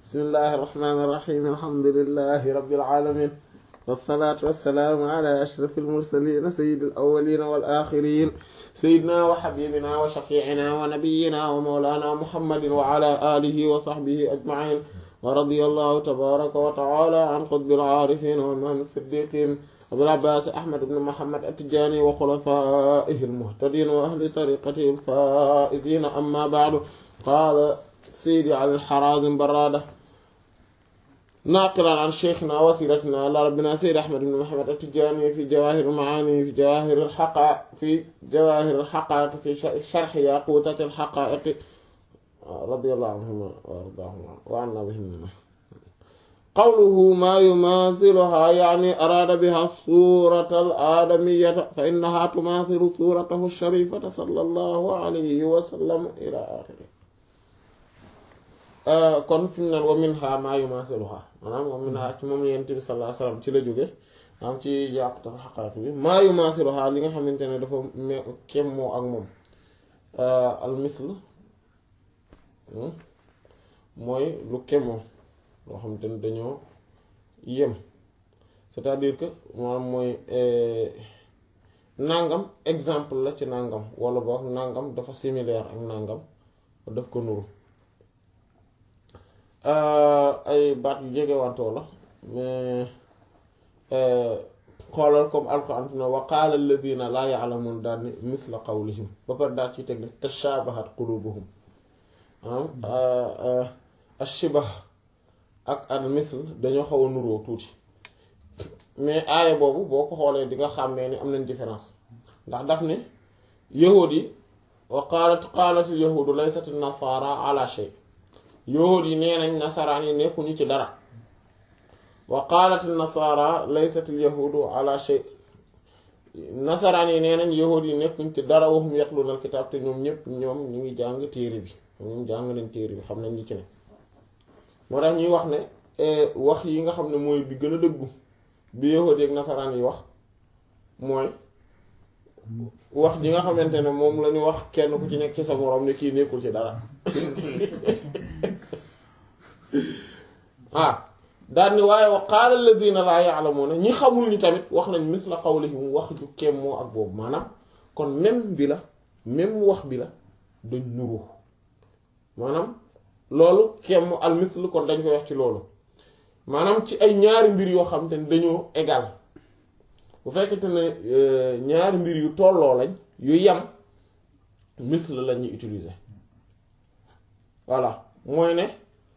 bismillahi irrahmani irrahim alhamdulilahi rabbil alamin wassalaatu wassalaamu ala ashrafil mursaliin sayyidil awwaliin wal aaxiriin sayyidinaa wa habiibinaa wa shafiicinaa wa nabiyyinaa wa mawlaanaa muhammadin wa ala aalihi wa sahbihi ajmaciin wa radiyallaahu tabaaraka wa tacaalaa an qutbil caarifiin wa imaam as-siddiiqiin abil abbaas ahmad ibn muhammad at-tijaani wa xulafaa'ihi al-muhtadiin wa ahli tariiqatihi al-faa'iziin ammaa bacdu qaala seydi ali al-Haraazim Barraada naaqilan an sheykhinaa wasiilatinaa ilaa rabbinaa seydi ahmad ibn muhammad at-tijaani fi jawaahir al-macaani fi jawaahir al-haqaa'iq fi jawaahir al-haqaa'iq fi sharhi yaquutat al-haqaa'iq radiyallaahu anhumaa wa ardaahumaa wa annaa bihimaa qawluhu maa yumaathiluhaa ya'nii araada bihaa suurata al-aadamiyyata fa innahaa tumaathilu suuratahu ash-shariifata sallallaahu alayhi wa sallam ilaa aaxirihi kon fi mu naan wa minha maa yumaathiluhaa maanaam wa minha ci moom Yonent bi sallallaahu alayhi wa sallam ci la jóge am ci yàqutal xaqaa'iq bi maa yumaathiluhaa li nga xamante ne dafa kem moo ak moom al misl mooy lu kemoo loo xamante ne dañoo yem c'est-à-dire que maanaam mooy nangam exemple la ci nangam wala boog nangam dafa similaire ak nangam daf ko nuru ay baat yu jege wantoo la mais xoolal comme alquran fi ne wa qaala alladina laa ya'lamun daal ni misla qawlihim ba pare daal ci teg ne tashabahat qulubuhum ashibah ak al misl dañoo xaw a nuroo tuuti mais aaya boobu boo ko xoolee di nga xàmmee ni am nañ différence ndax daf ne yahuud yi wa qaalat qaalatil yahuudu laysati nasaara ala shay yahuud yi nee nañ nasaraan yi nekkuñu ci dara wa qaalatil nasaara laysatil yahuudu ala shay nasaraan yi nee nañ yahuud yi nekkuñ ci dara waxum yatluuna al kitaab te ñoom ñépp ñoom ñu ngi jàng téere bi ñoom jàng nañ téere bi xam nañ ñi ci ne moo tax ñuy wax ne wax yi nga xam ne mooy bi gën a dëggu bi yahuud ak nasaraan yi wax mooy wax ji nga xamante ne moom la ñu wax kenn ku ci nekk ci sa moroom ne kii nekkul ci dara ah daal ni waaye wa qaala alladina laa ya'lamuuna ñi xamul ni tamit wax nañ misla qawlihim wax ju kem moo ak boobu maanaam kon même bi la même wax bi la dañ nuru maanaam loolu kem al misl kon dañ koy wax ci loolu maanaam ci ay ñaari mbir yoo xam te ne dañoo égal bu fekkente ne ñaari mbir yu tolloo lañ yu yem misl la ñuy utiliser voilà mooy ne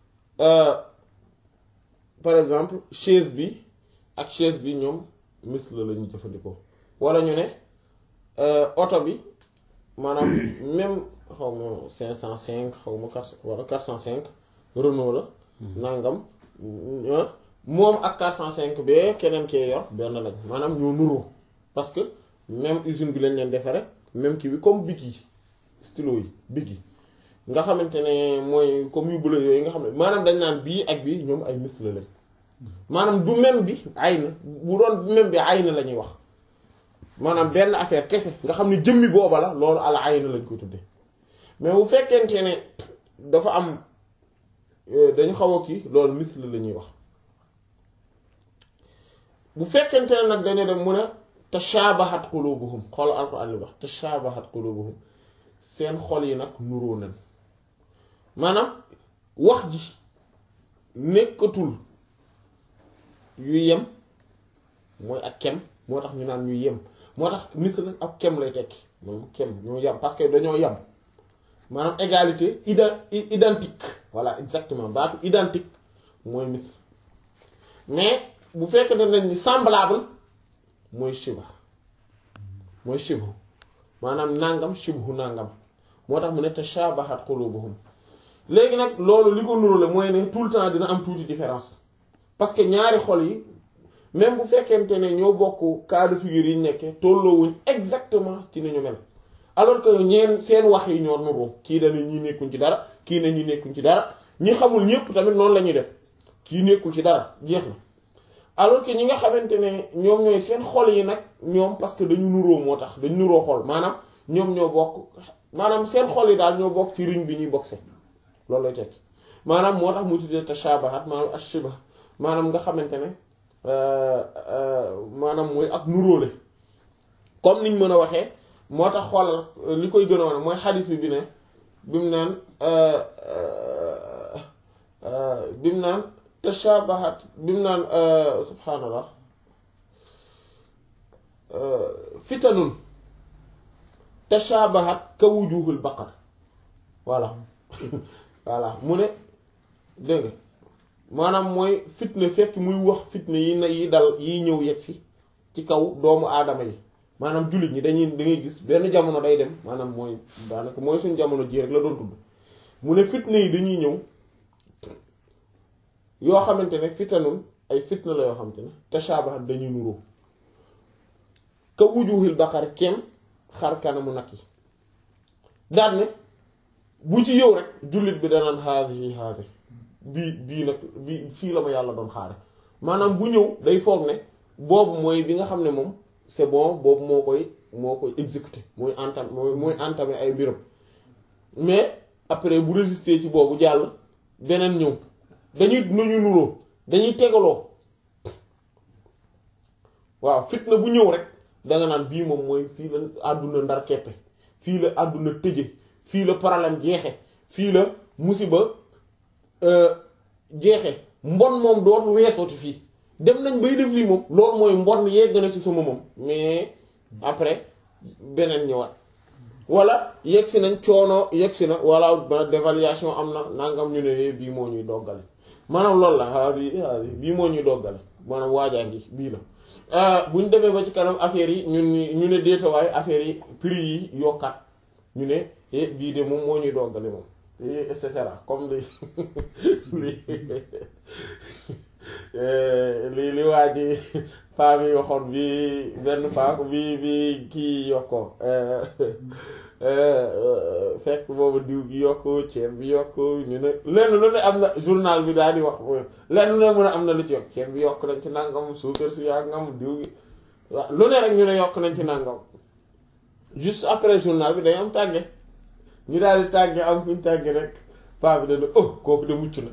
par exemple chaise bi ak chaise bi ñoom misl la ñuy jëfandikoo wala ñu ne oto bi maanaam même xaw ma cinq cent cinq xaw ma quatre wala quatre cent cinq Renault la nangam moom ak quatre cent cinq bee keneen kee yor benn lañ maanaam ñoo nuroo parce que même usine bi lañ leen defare même kii bi comme bic yi stylo yi bic yi nga xamante ne mooy comme yu bële yooyu nga xam ne maanaam dañ naan bii ak bii ñoom ay misla lañ maanaam du même bi ay na bu doon même bi ay na la ñuy wax maanaam benn affaire kese nga xam ne jëmmi booba la loolu ala ay na lañ koy tudde mais bu fekkente ne dafa am dañu xaw a kii loolu misl la ñuy wax bu fekkente ne nag dañu dem mu ne tashabahat qulubuhum xool alquran li wax tashabahat qulubuhum seen xol yi nag nuroo nañ maanaam wax ji nekkatul yu yem mooy ak kem moo tax ñu naan ñuy yem moo tax misl ak kem lay tekki moom kem ñoo yem parce que dañoo yem maanaam égalité ida identique voilà exactement baatu identique mooy misl mais bu fekkee ne nañ ni semblable mooy shiba mooy shibhu maanaam nangam shibhu nangam moo tax mu ne tashabahat qulubuhum léegi nag loolu li ko nuru la mooy ne tout le temps dina am tuuti différence parce que ñaari xol yi même bu fekkente ne ñoo bokk cas de figure yi ñu nekkee tolloowuñ exactement ci ni ñu mel alors que ñeen seen wax yi ñoo nuroo kii dañu ñi nekkuñ ci dara kii ne ñi nekkuñ ci dara ñi xamul ñépp tamit noonu la ñuy def kii nekkul ci dara jeex na alors que ñi nga xamante ne ñoom ñooy seen xol yi nag ñoom parce que dañu nuroo moo tax dañu nuroo xol maanaam ñoom ñoo bokk maanaam seen xol yi daal ñoo bokk ci riñ bi ñuy boxe loolu lay tekki maanaam moo tax mu tuddee tashabahat maanaam ashiba maanaam nga xamante ne maanaam mooy ak nuróole comme niñ mën a waxee moo tax xoolal li koy gën a wane mooy xadis bi bi ne bi mu naan bi mu naan tashabahat bi mu naan subhaanallah fitanun tashabahat ka wujuhul baqar voilà voilà mu ne dégg nga maanaam mooy fitna fekk muy wax fitna yi na yi dal yi ñëw yegg si ci kaw doomu aadama yi maanaam jullit ñi dañuy da ngay gis benn jamono day dem maanaam mooy daanaka mooy suñ jamono ji rek la doon tudd mu ne fitna yi dañuy ñëw yoo xamante ne fitanun ay fitna la yoo xamante ne tashabahat dañuy nuroo ka wujuhil baqar kem xar kanamu nag yi daan ne bu ci yow rek jullit bi danaan haadihi haadi bii bii nag bii fii la ma yàlla doon xaare maanaam bu ñëw day foog ne boobu mooy bi nga xam ne moom c'est bon boobu moo koy moo koy exécuter mooy entam mooy mooy entamer ay mbiram mais après bu résister ci boobu jàll beneen ñëw dañuy nañu nuroo dañuy tegaloo waaw fitna bu ñëw rek danga naan bii moom mooy fii la àdduna ndar keppe fii la àdduna tëje fii la problème jeexe fii la musiba jeexe mbon moom dootu weesooti fii dem nañ bay def lii moom loolu mooy mbon yegg na ci sama moom mais après beneen ñëwaat wala yegg si nañ coono yegg si na wala ba dévaluation am na nangam ñu ne bii moo ñuy doggale maanaam loolu la haadi haadi bii moo ñuy doggale maanaam waajaa ngi bii la bu ñu demee ba ci kanam affaire yi ñun ñu ne déetawaay affaire yi prix yi yokkaat ñu ne bii de moom moo ñuy doggale moom et cetera comme li li li waa ji paa bi waxoon bi benn paa bi bi kii yokkoo fekk boobu diw gi yokk ceeb bi yokk ñu ne lenn lu ne am na journal bi daal di wax lenn lu ne mën a am na lu ci yokk ceeb bi yokk nañ ci nangam suukar si yaa ngam diw gi waaw lu ne rek ñu ne yokk nañ ci nangam juste après journal bi day am tàgge ñu daal di tàgge am fu ñu tàgge rek paa bi dana oh kooku de mucc na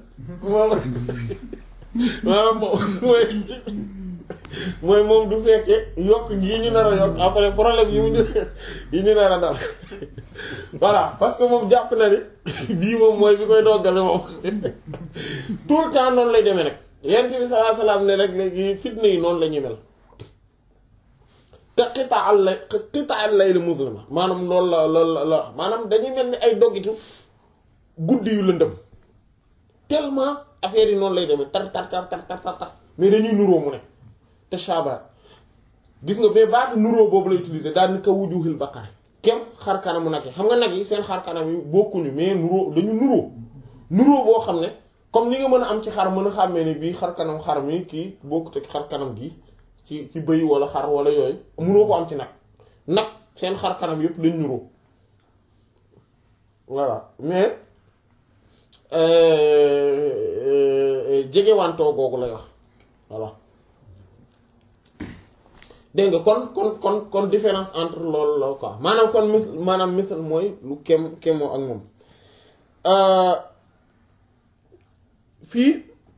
maanaam moom mooy mooy moom du fekkee yokk gii ñu nar a yokk après problème yi mu ñu yi ñu nar a dal voilà parce que moom jàpp na ni bii moom mooy bi koy doggale moom tout le temps noonu lay demee nag yent bi sallallahu alayhi wasallam ne rek léegi fitna yi noonu la ñuy mel te xitaal lay xitaal lay la muslima maanaam loolu la loolu la la maanaam dañuy mel ni ay doggitu guddi yu lëndëm tellement affaire yi noonu lay demee tar tar tar tar tar tar mais dañuy nuróo mu ne te shabaat gis nga mais baatu nuróo boobu lay utiliser daal ni ka wujuhil baqara kem xar kanamu nag yi xam nga nag yi seen xar kanam yi bokkuñu mais nuróo dañu nuróo nuróo boo xam ne comme ni nga mën a am ci xar mën a xàmmee ni bii xar kanam xar mi kii bokkut ak xar kanam gi ci ci bëy wala xar wala yooyu mënoo ko am ci nag nag seen xar kanam yëpp dañ nuróo voilà mais jegewantoo googu lay wax voilà dégg nga kon kon kon kon différence entre loolu la quoi maanaam kon mis maanaam misal mooy lu kem kemoo ak moom fii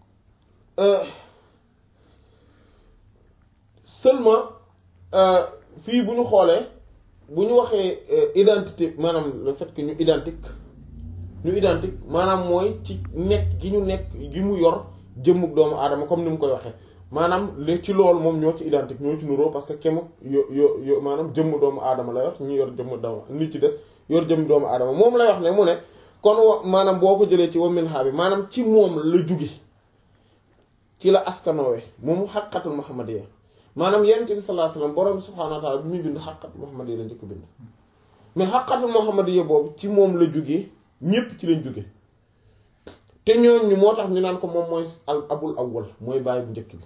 seulement fii bu ñu xoolee bu ñu waxee identité maanaam le fait que ñu identique ñu identique maanaam mooy ci nekk gi ñu nekk gi mu yor jëmmug doomu aadama comme ni mu koy waxee maanaam li ci loolu moom ñoo ci identique ñoo ci nuroo parce que kemuk yo yo yo maanaam jëmm doomu aadama la yor ñi yor jëmm doomu nit ci des yor jëmm doomu aadama moom lay wax ne mu ne kon wa maanaam boo ko jëlee ci wa min bi maanaam ci moom la jóge ci la askanoowe moom xaqatul muhammadiyya maanaam yonent bi sallallahu alayhi wasallam borom subhaanahu wa ta'ala bi muy bind xaqatul muhammadiyya la njëkk bind mais xaqatul muhammadiyya boobu ci moom la jóge ñépp ci lañ jóge te ñooñu moo tax ñu naan ko moom mooy al abul awwal mooy baay bu njëkk bi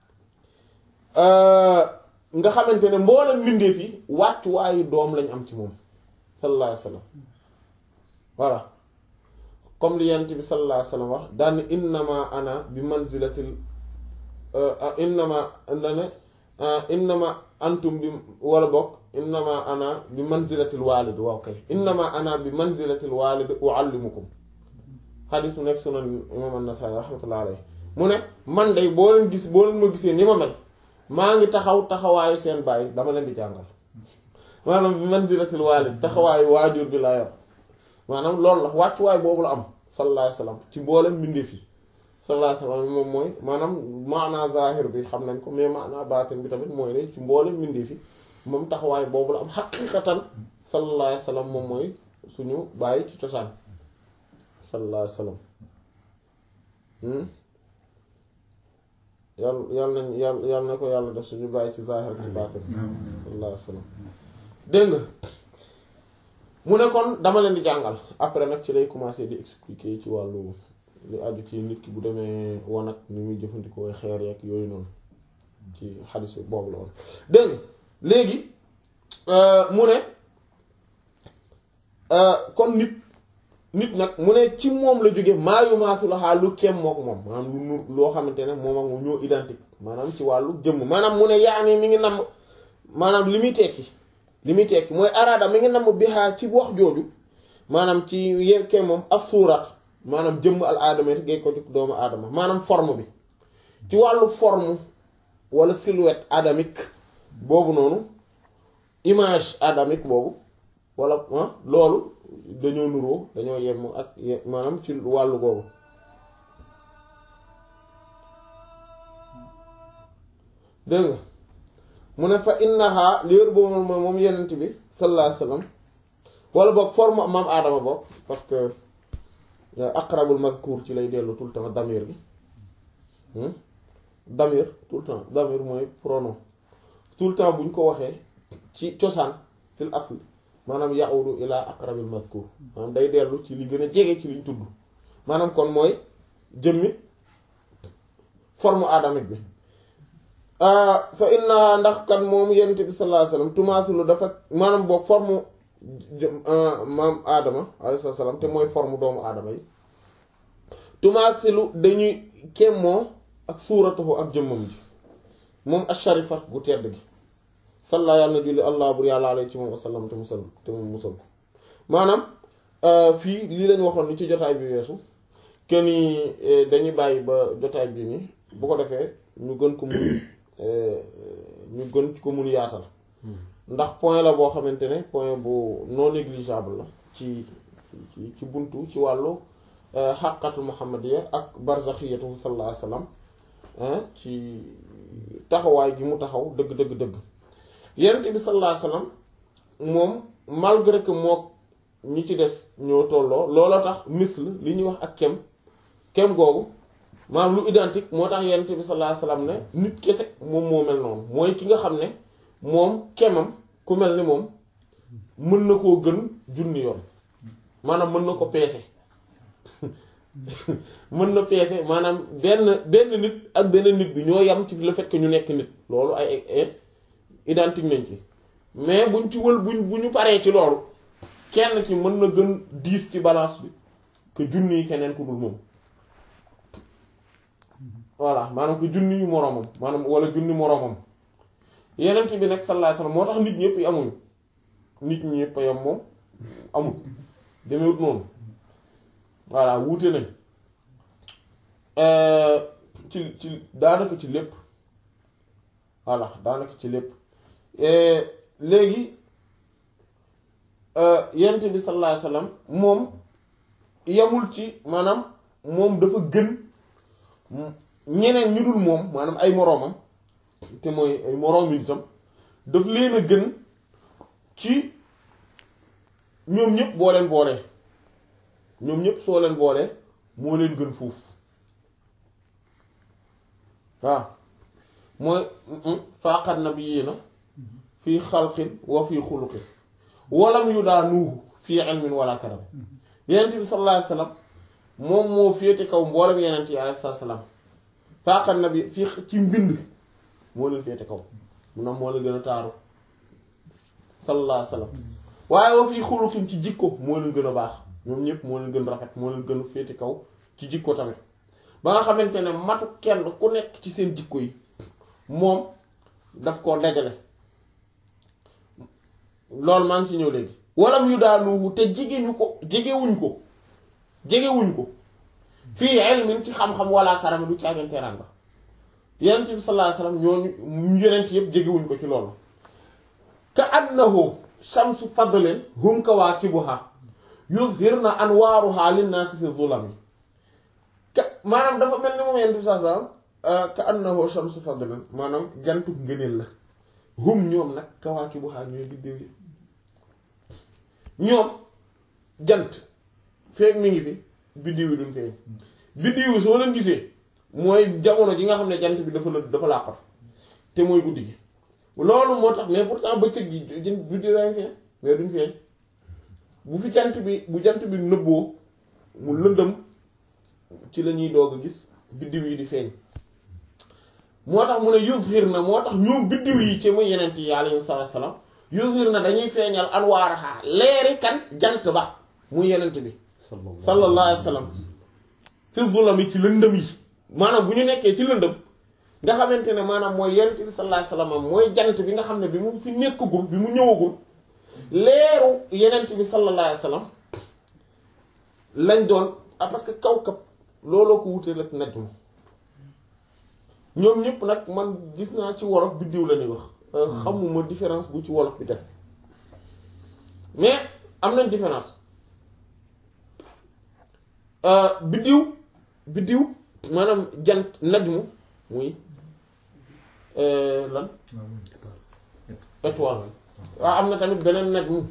nga xamante ne mboolem mbindeef yi wàccuwaayu doom lañ am ci moom sallallahu alayhi wasallam voilà comme li yonent bi sallallahu alayhi wasallam wax daan innama ana bi manzilatil innama dane innama antum bi wala bokk innama ana bi manzilatil walid waaw kay innama ana bi manzilatil walid uallimukum xadis mu nekk sunan imam an-Nasa'i rahmatullahi alayhi mu ne man day boo leen gis boo leen ma gisee ni ma mel maa ngi taxaw taxawaayu seen bàyyi dama leen di jàngal maanaam bi manzilatil waalid taxawaayu waajur bi laa yor maanaam loolu la wàccuwaay boobu la am sallallahu alayhi wasallam ci mboolem mbindeef yi sallallahu alayhi wasallam moom mooy maanaam maanaa zahir bi xam nañ ko mais maanaa baatin bi tamit mooy ne ci mboolem mbindeef yi moom taxawaay boobu la am xaqiqatan sallallahu alayhi wasallam moom mooy suñu bàyyi ci cosaan sallallahu alayhi wasallam yàlla yàlla nañ yàlla yàlla na ko yàlla def suñu bàyyi ci zahir ci baatin sallallahu alayhi wasallam dégg nga mu ne kon dama leen di jàngal après nag ci lay commencer di expliquer ci wàllu li aju ci nit ki bu demee wanag ni muy jëfandikoo xeer yeeg yooyu noonu ci xadis boobu la woon dégg nga léegi mu ne kon nit nit nag mu ne ci moom la jóge maayu maasu la xaal lu kem moo ko moom maanaam lu nur loo xamante ne moom ak moom ñoo identique maanaam ci wàllu jëmm maanaam mu ne yaa ni mi ngi namm maanaam li muy tekki li muy tekki mooy araada mi ngi namm bixaa ci wax jooju maanaam ci yekkee moom as suuraat maanaam jëmm al aadama te géej ko ci doomu aadama maanaam forme bi ci wàllu forme wala silhouette adamique boobu noonu image adamique boobu wala loolu dañoo nuroo dañoo yem ak maanaam ci wàllu googu dégg nga mu ne fa innaha léer boobu moom moom yenent bi sallallahu alayhi wasallam wala boog forme maam aadama boog parce que aqrabul mazkur ci lay dellu tout le temps damir bi damir tout le temps damir mooy pronom tout le temps bu ñu ko waxee ci cosaan fil asl maanaam yaudu ila aqrabil mazkur maanaam day dellu ci li gën a jege ci liñ tudd maanaam kon mooy jëmmi forme adamique bi fa inna ndax kan moom yonent bi sallallahu alayhi wasallam tumaasilu dafa maanaam boog forme maam aadama alayhi salaam te mooy forme doomu aadama yi tumaasilu dañuy kemmoo ak suuratahu ak jëmmam ji moom asharifat bu tedd gi salla yàlla na julli allah bur yàlla alay ci moom wasallam te musal te moom musal ko maanaam fii lii lañ waxoon ni ci jotaay bi weesu kenn dañuy bàyyi ba jotaay bi ni bu ko defee ñu gën ko mun ñu gën ko mun yaatal ndax point la boo xamante ne point bu non négligeable la ci ci ci buntu ci wàllu xaqatu muhammadiya ak barzaxiyatu sallallahu alayhi wasallam ci taxawaay gi mu taxaw dëgg dëgg dëgg yonent bi sallallahu alayhi wasallam moom malgré que mook ñi ci des ñoo tolloo looloo tax misl li ñuy wax ak kem kem googu maanaam lu identique moo tax yonent bi sallallahu alayhi wasallam ne nit kese moom moo mel noonu mooy ki nga xam ne moom kemam ku mel ni moom mën na koo gën junni yoon maanaam mën na ko peese mën na peese maanaam benn benn nit ak benn nit bi ñoo yam ci le fait que ñu nekk nit loolu ay ay identique nañ ci mais buñ ci wël buñ bu ñu paree ci loolu kenn ci mën na gën diis ci balance bi que junni yi keneen ku dul moom voilà maanaam que junni yu moroomam maanaam wala junni moroomam yeneen bi nag sallallahu alayhi wasallam moo tax nit ñëpp yi amuñu nit ñëpp a yam moom amul demewut noonu voilà wuute nañ ci ci daanaka ci lépp voilà daanaka ci lépp léegi yent bi sallallahu alayhi wasallam moom yamul ci maanaam moom dafa gën ñeneen ñu dul moom maanaam ay moroomam te mooy ay moroom yi itam daf leen a gën ci ñoom ñëpp boo leen boolee ñoom ñëpp soo leen boolee moo leen gën fuuf waaw mooy faaqat nabiyyiina fii xalqin wa fii xuluqin walam yu daa nuuhu fii ilmin wala karam yenent bi sallallahu alayhi wasallam moom moo féete kaw mboolem yenent yi alayhi salaam faaqat nabi fii ci mbind moo leen féete kaw mu na moo leen gën a taaru sallallahu alayhi wasallam waaye wa fii xuluqin ci jikko moo leen gën a baax ñoom ñëpp moo leen gën rafet moo leen gën a féete kaw ci jikko tamit ba nga xamante ne matu kenn ku nekk ci seen jikko yi moom daf koo dajale loolu maa ngi ci ñëw léegi walam yu daa luuhu te jigéñu ko jegewuñ ko jegewuñ ko fii ilmin ci xam-xam wala karama du caageen teraanga yenent bi sallallahu alayhi wasallam ñooñu yenent yëpp jegewuñ ko ci loolu ka annahu shamsu fadlin hum kawaakibuha yuzhirna anwaaruha linnaasi fi zulami ka maanaam dafa mel ni moom yenent bi sallallahu alayhi wasallam ka annahu shamsu fadlin maanaam jantu ngëneel la hum ñoom nag kawaakibuha ñooy biddew yi ñoom jant feek mi ngi fi biddiw yi duñ feeñ biddiw yi soo leen gisee mooy jamono ji nga xam ne jant bi dafa la dafa làqatu te mooy guddi gi loolu moo tax mais pourtant bëccëg gi biddiw yaa ngi feeñ mais duñ feeñ bu fi jant bi bu jant bi nëbboo mu lëndëm ci la ñuy doog a gis biddiw yi di feeñ moo tax mu ne yuzhir na moo tax ñoom biddiw yi ci muy yeneen yi alayhi salaam yuzhir na dañuy feeñal anwaaraha leeri kan jant ba muy yenent bi sallallahu alayhi wa sallam fi zulami ci lëndëm yi maanaam bu ñu nekkee ci lëndëm nga xamante ne maanaam mooy yenent bi sallallahu alayhi wa sallam mooy jant bi nga xam ne bi mu fi nekkagul bi mu ñëwagul leeru yenent bi sallallahu alayhi wa sallam lañ doon ah parce que kawkab looloo ko wutee rek najm ñoom ñëpp nag man gis naa ci wolof biddiw la ñuy wax xamuma différence bu ci wolof bi def mais am nañ différence biddiw biddiw maanaam jant najmu muy lan étoile waaw am na tamit beneen najmu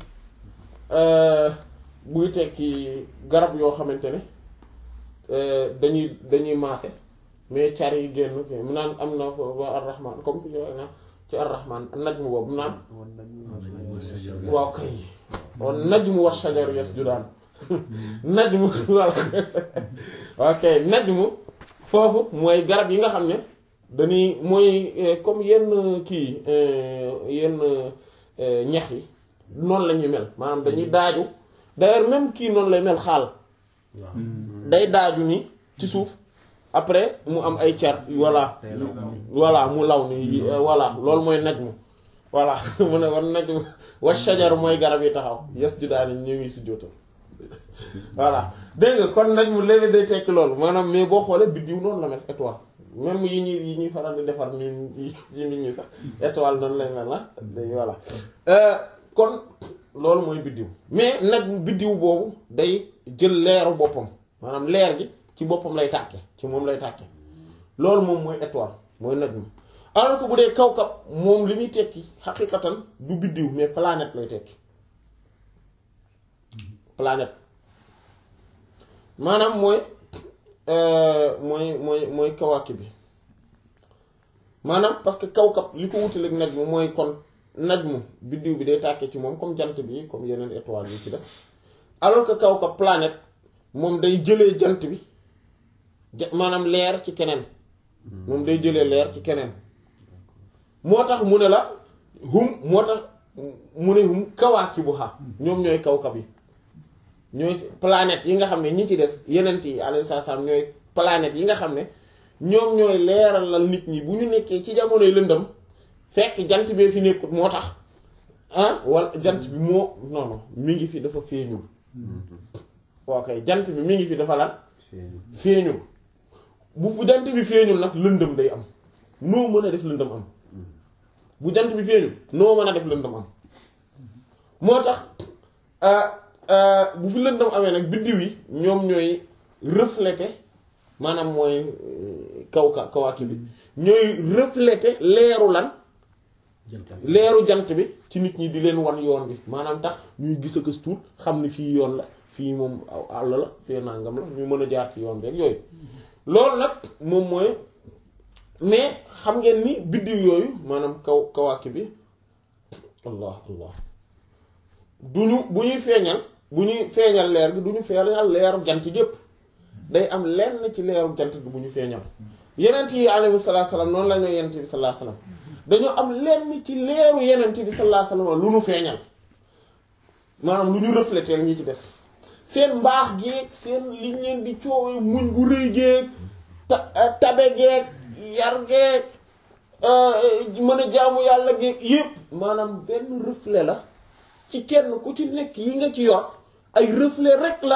buy tekki garab yoo xamante ne dañuy dañuy maase mais car yi génn mu naan am na fa ar-rahman comme fi ñu wax na ci ar-rahman najmu boobu naan waaw kay wan najmu wa shajaru yasjudaan najmu voilà ok najmu foofu mooy garab yi nga xam ne dañuy mooy comme yenn kii yenn ñax yi noonu la ñuy mel maanaam dañuy daaju d'ailleurs même kii noonu lay mel xaal day daaju ni ci suuf après mu am ay car voilà voilà mu law ni voilà loolu mooy najmu voilà mu ne war najmu wa shajaru mooy garab yi taxaw yes ju daani ñu ngi si jootal voilà dégg nga kon najmu léeg-léeg day tekki loolu maanaam mais boo xoolee biddiw noonu la mel étoile même yi ñuy yi ñuy faral di defar ñun yi nit ñi sax étoile noonu lay mel la day voilà kon loolu mooy biddiw mais nag biddiw boobu day jël leeru boppam maanaam leer gi ci boppam lay tàkke ci moom lay tàkke loolu moom mooy étoile mooy najm alors que bu dee kawkab moom li muy tekki xaqiqatan du biddiw mais planète lay tekki planète maanaam mooy mooy mooy mooy kawaaki bi maanaam parce que kawkab li ko wutaleeg najm mooy kon najmu biddiw bi day tàkke ci moom comme jant bi comme yeneen étoiles yi ci des alors que kawkab planète moom day jëlee jant bi maanaam leer ci keneen moom day jëlee leer ci keneen moo tax mu ne la hum moo tax mu ne hum kawaakibuha ñoom ñooy kawkab yi ñooy planètes yi nga xam ne ñi ci des yenent yi alayhi salaam ñooy planètes yi nga xam ne ñoom ñooy leeralal nit ñi bu ñu nekkee ci jamonoy lëndëm fekk jant bee fi nekkut moo tax ah wala jant bi moo non non mi ngi fi dafa feeñul ok jant bi mi ngi fi dafa lan feeñul bu fu jant bi feeñul nag lëndëm day am noo mën a def lëndëm am bu jant bi feeñul noo mën a def lëndëm am moo tax bu fi lëndëm amee nag biddiw yi ñoom ñooy refléter maanaam mooy kaw ka kawaaki bi ñooy refléter leeru lan leeru jant bi ci nit ñi di leen wan yoon bi maanaam tax ñuy gis a gës tuut xam ni fii yoon la fii moom àll la fii nangam la ñu mën a jaar ci yoon bi ak yooyu loolu nag moom mooy mais xam ngeen ni biddiw yooyu maanaam kaw kawaaki bi allah allah du ñu bu ñuy feeñal bu ñuy feeñal leer gi du ñu feeñal leeru jant gépp day am lenn ci leeru jant gi bu ñu feeñal yenent yi alayhi salaatu salaam noonu la ñoo yenent bi sallallahu alayhi wasallam dañoo am lenn ci leeru yenent bi sallallahu alayhi wasallam lu ñu feeñal maanaam lu ñu refléter ñi ci des seen mbaax geeg seen liñ leen di coowee muñ gu rëy geeg ta tabe geeg yar geeg mën a jaamu yàlla geeg yépp maanaam benn reflet la ci kenn ku ci nekk yi nga ci yor ay reflet rek la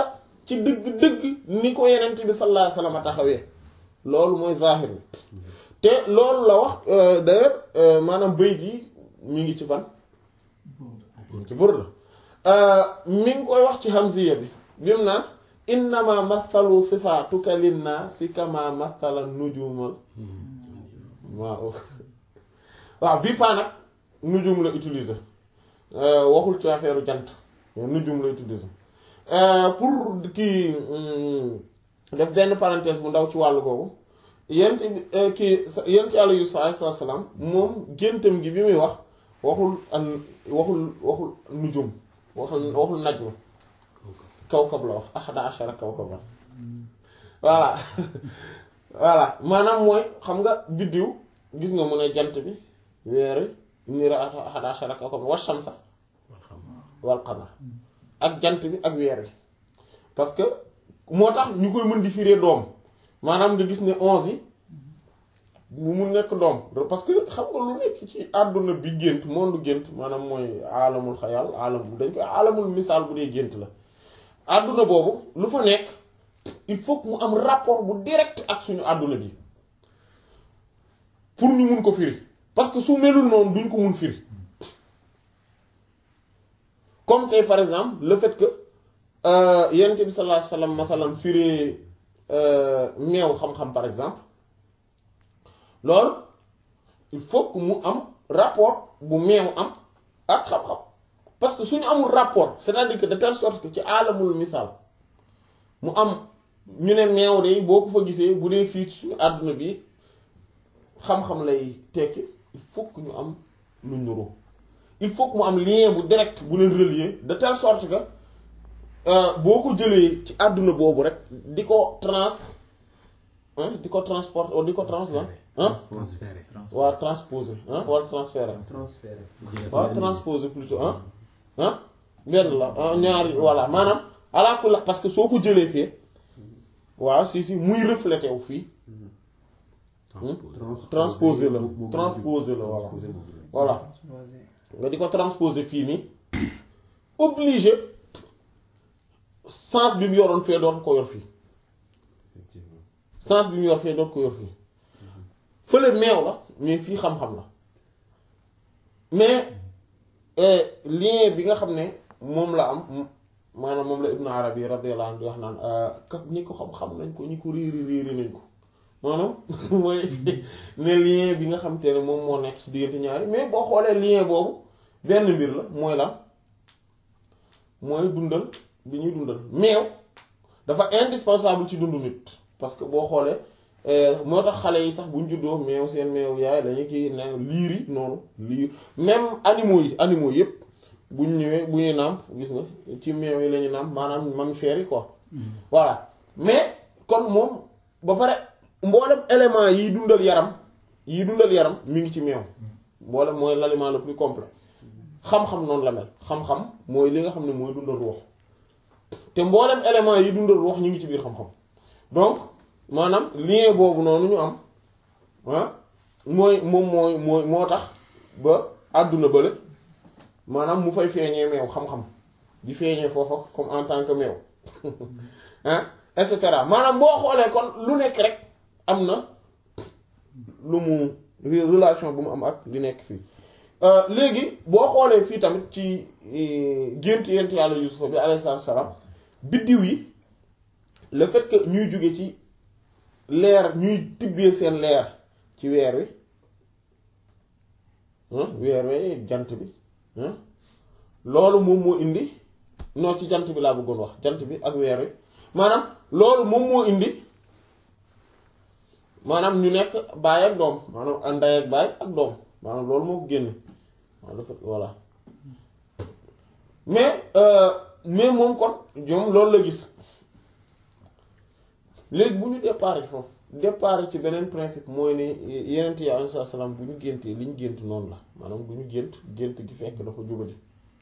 ci dëgg-dëgg ni ko yenent bi sallallahu alayhi wasallam taxawee loolu mooy zahir bi te loolu la wax d'ailleurs maanaam bayt yi mi ngi ci fan mi ngi ci burda mi ngi koy wax ci hamziya bi bi mu naan innama mathalu sifatuka linnaasi kama mathala nujumal waaw waaw bii paa nag nujum la utiliser waxul ci affaire jant nujum la utiliser pour kii def benn parenthèse bu ndaw ci wàllu googu yent kii yent yàlla Yuusuf alayhi salaam moom géntam gi bi muy wax waxul an waxul waxul nujum waxul waxul najm kawkab la wax ahada ashara kawkab la voilà voilà maanaam mooy xam nga biddiw gis nga mu ne jant bi weeri niira ahada ashara kawkab wa shamsa wal qamar ak jant bi ak weer bi parce que moo tax ñu koy mën di firee doom maanaam nga gis ne onze yi bu mu nekk doom parce que xam nga lu nekk ci àdduna bi gént monde gént maanaam mooy aalamul xayal aalam dañ koy aalamul misaal bu dee gént la àdduna boobu lu fa nekk il faut que mu am rapport bu direct ak suñu àdduna bi pour ñu mun ko firi parce que su melul noonu duñ ko mun firi comme tey par exemple le fait que yonent bi sallallahu alayhi wasallam masalan firi meew xam-xam par exemple loolu il faut que mu am rapport bu meew am ak xam-xam parce que suñu amul rapport c'est-à-dire que de telle sorte que ci alamul misaal mu am ñu ne meew de boo ko fa gisee bu dee fii suñu àdduna bi xam-xam lay tekki il faut que ñu am lu nuru il faut que mu am lien bu direct bu leen relier de telle sorte que boo ko jëlee ci àdduna boobu rek di ko trans di ko transport di ko trans la transféré waa transposer wala transférer transféré waaw transposer plutôt ah ah benn la ñaari voilà maanaam alaakulli parce que soo ko jëlee fii waaw si si muy reflété wu fii transposer la transposer la voilà voilà nga di ko transposer fii nii obligé sens bi mu yoroon fee dootu ko yor fii sens bi mu yor fee dootu ko yor fii fële meew la mais fii xam-xam la mais lien bi nga xam ne moom la am maanaam moom la Ibn Arabi radiyallahu anhu di wax naan ka ñi ko xam-xam nañ ko ñi ko réeri réeri nañ ko maanaam mooy ne lien bi nga xam te ne moom moo nekk ci diggante ñaari mais boo xoolee lien boobu benn mbir la mooy lan mooy dundal bi ñuy dundal meew dafa indispensable ci dundu nit parce que boo xoolee moo tax xale yi sax bu ñu juddoo meew seen meew yaay dañu kii ne liir yi noonu liir même animaux yi animaux yépp bu ñu ñëwee bu ñuy nàmp gis nga ci meew yi la ñu nàmp maanaam mammifères yi quoi voilà mais kon moom ba pare mboolem élément yiy dundal yaram yiy dundal yaram mi ngi ci meew mboolem mooy l'aliment le plus complet xam-xam noonu la mel xam-xam mooy li nga xam ne mooy dundal ruux te mboolem élément yi dundal ruux ñu ngi ci biir xam-xam donc maanaam lien boobu noonu ñu am ah mooy moom mooy mooy moo tax ba àdduna bële maanaam mu fay feeñee meew xam-xam di feeñee foofa comme en tant que meew ah et cetera maanaam boo xoolee kon lu nekk rek am na lu mu relation bu mu am ak li nekk fii léegi boo xoolee fii tamit ci gént yent yàlla Yuusufa bi alayhi salaam biddiw yi le fait que ñuy jóge ci leer ñuy tibbee seen leer ci weer wi weer wi jant bi loolu moom moo indi non ci jant bi laa bëggoon wax jant bi ak weer wi maanaam loolu moom moo indi maanaam ñu nekk baay ak doom maanaam ndey ak baay ak doom maanaam loolu moo ko génne waaw dafa voilà mais mais moom kon ñoom loolu la gis léegi bu ñu départ foofu départ ci beneen principe mooy ne yeneen yi alayhi salaam bu ñu géntee li ñu gént noonu la maanaam bu ñu gént gént gi fekk dafa jubadi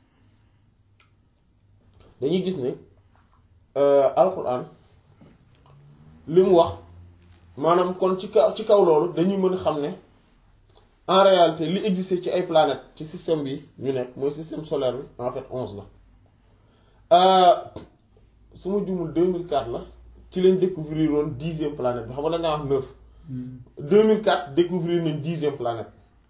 dañuy gis ne alxuraan li mu wax maanaam kon ci kaw ci kaw loolu dañuy mën a xam ne en réalité li existe ci ay planètes ci système bi ñu nekk mooy système solaire bi en fait onze la su ma jumul 2004 la ci lañ découvrir woon dixième planète bi xam nga dañ wax neuf 2004 découvrir nañ dixième planète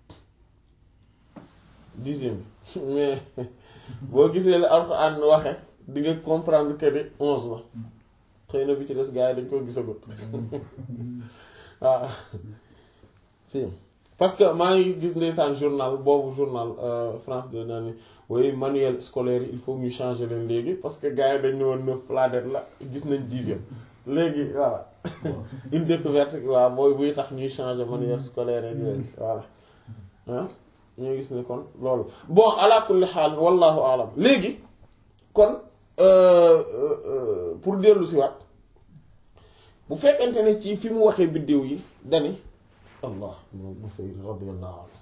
dixième bi mais boo gisee la Alxuraan waxe di nga comprendre que ni onze la xëy na bi ci des gars yi dañ ko gisagut waaw si parce que maa ngi gis ndeysaan journal boobu journal France de naa ni oui manuel scolaire yi il faut ñu changer leen léegi parce que gars yi dañ ne woon neuf planète la gis nañ dixième léegi voilà une découverte waaw booy buy tax ñuy changer manuel scolaire ak yooyu voilà ah ñoo gis ne kon loolu bon ala kulli xaal wallahu alam léegi kon pour dellu si waat bu fekkente ne ci fi mu waxee biddéew yi dani allah moom Busayri radiyallahu anhu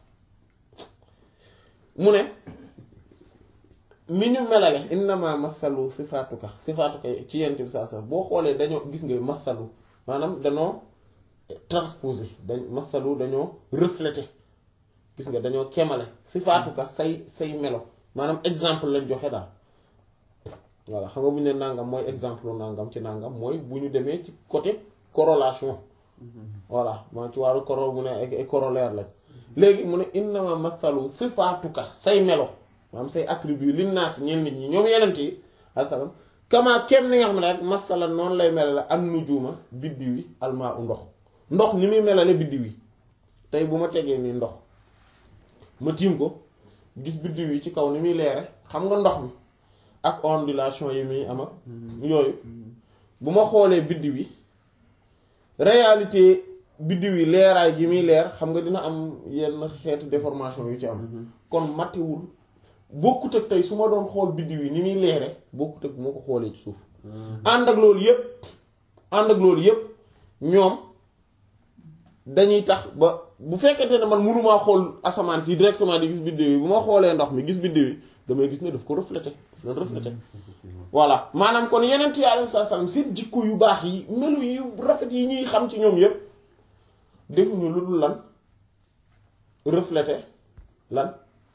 mu ne ni ñu melale innama masalu sifaatuka sifaatuka ci yent bi saa saa boo xoolee dañoo gis nga masalu maanaam dañoo transposé dañ masalu dañoo reflété gis nga dañoo kemale sifaatuka say say melo maanaam exemple lañ joxe daal voilà xam nga bu ñu ne nangam mooy exemple nangam ci nangam mooy bu ñu demee ci côté corrélation voilà maa ci wàllu coro mu ne ay corollaire lañ léegi mu ne innama masalu sifaatuka say melo maanaam say attribut li naas ñeen nit ñi ñoom yenent yi asalam kama kem ni nga xam ne rek masala noonu lay melale an nujuuma biddiw yi almaa u ndox ndox ni muy melale biddiw yi tey bu ma tegee nii ndox ma tiim ko gis biddiw yi ci kaw ni muy leere xam nga ndox mi ak ondulation yi muy am ak yooyu bu ma xoolee biddiw yi réalité biddiw yi leeraay gi muy leer xam nga dina am yenn xeetu déformation yu ci am kon matewul bokkut ak tey su ma doon xool biddiw yi ni muy leere bokkut ak bu ma ko xoolee ci suuf ànd ak loolu yépp ànd ak loolu yépp ñoom dañuy tax ba bu fekkente ne man mënumaa xool asamaan fii directement di gis biddiw yi bu ma xoolee ndox mi gis biddiw yi damay gis ne daf ko reflété daf leen reflété voilà maanaam kon yeneen yi alayhi salaam seen jikko yu baax yi melu yu rafet yi ñuy xam ci ñoom yépp defuñu lu dul lan reflété lan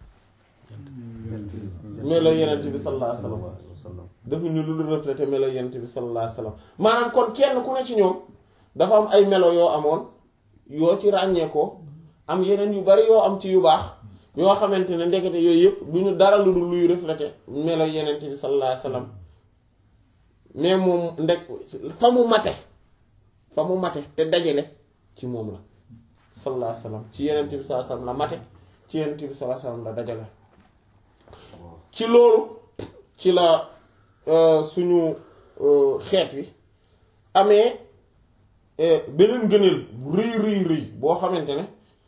melo yenent bi sallallahu alayhi wasallam defuñu lu dul reflété melo yenent bi sallallahu alayhi wasallam maanaam kon kenn ku ne ci ñoom dafa am ay melo yoo amoon yoo ci ràññee ko am yeneen yu bari yoo am ci yu baax yoo xamante ne ndekete yooyu yëpp du ñu dara lu dul luy reflété melo yenent bi sallallahu alayhi wasallam mais moom ndek fa mu mate fa mu mate te dajale ci moom la sallallahu alayhi wasallam ci yenent bi sallallahu alayhi wasallam la mate ci yenent bi sallallahu alayhi wasallam la dajale ci loolu ci la suñu xeet wi amee beneen gëneel bu rëy rëy rëy boo xamante ne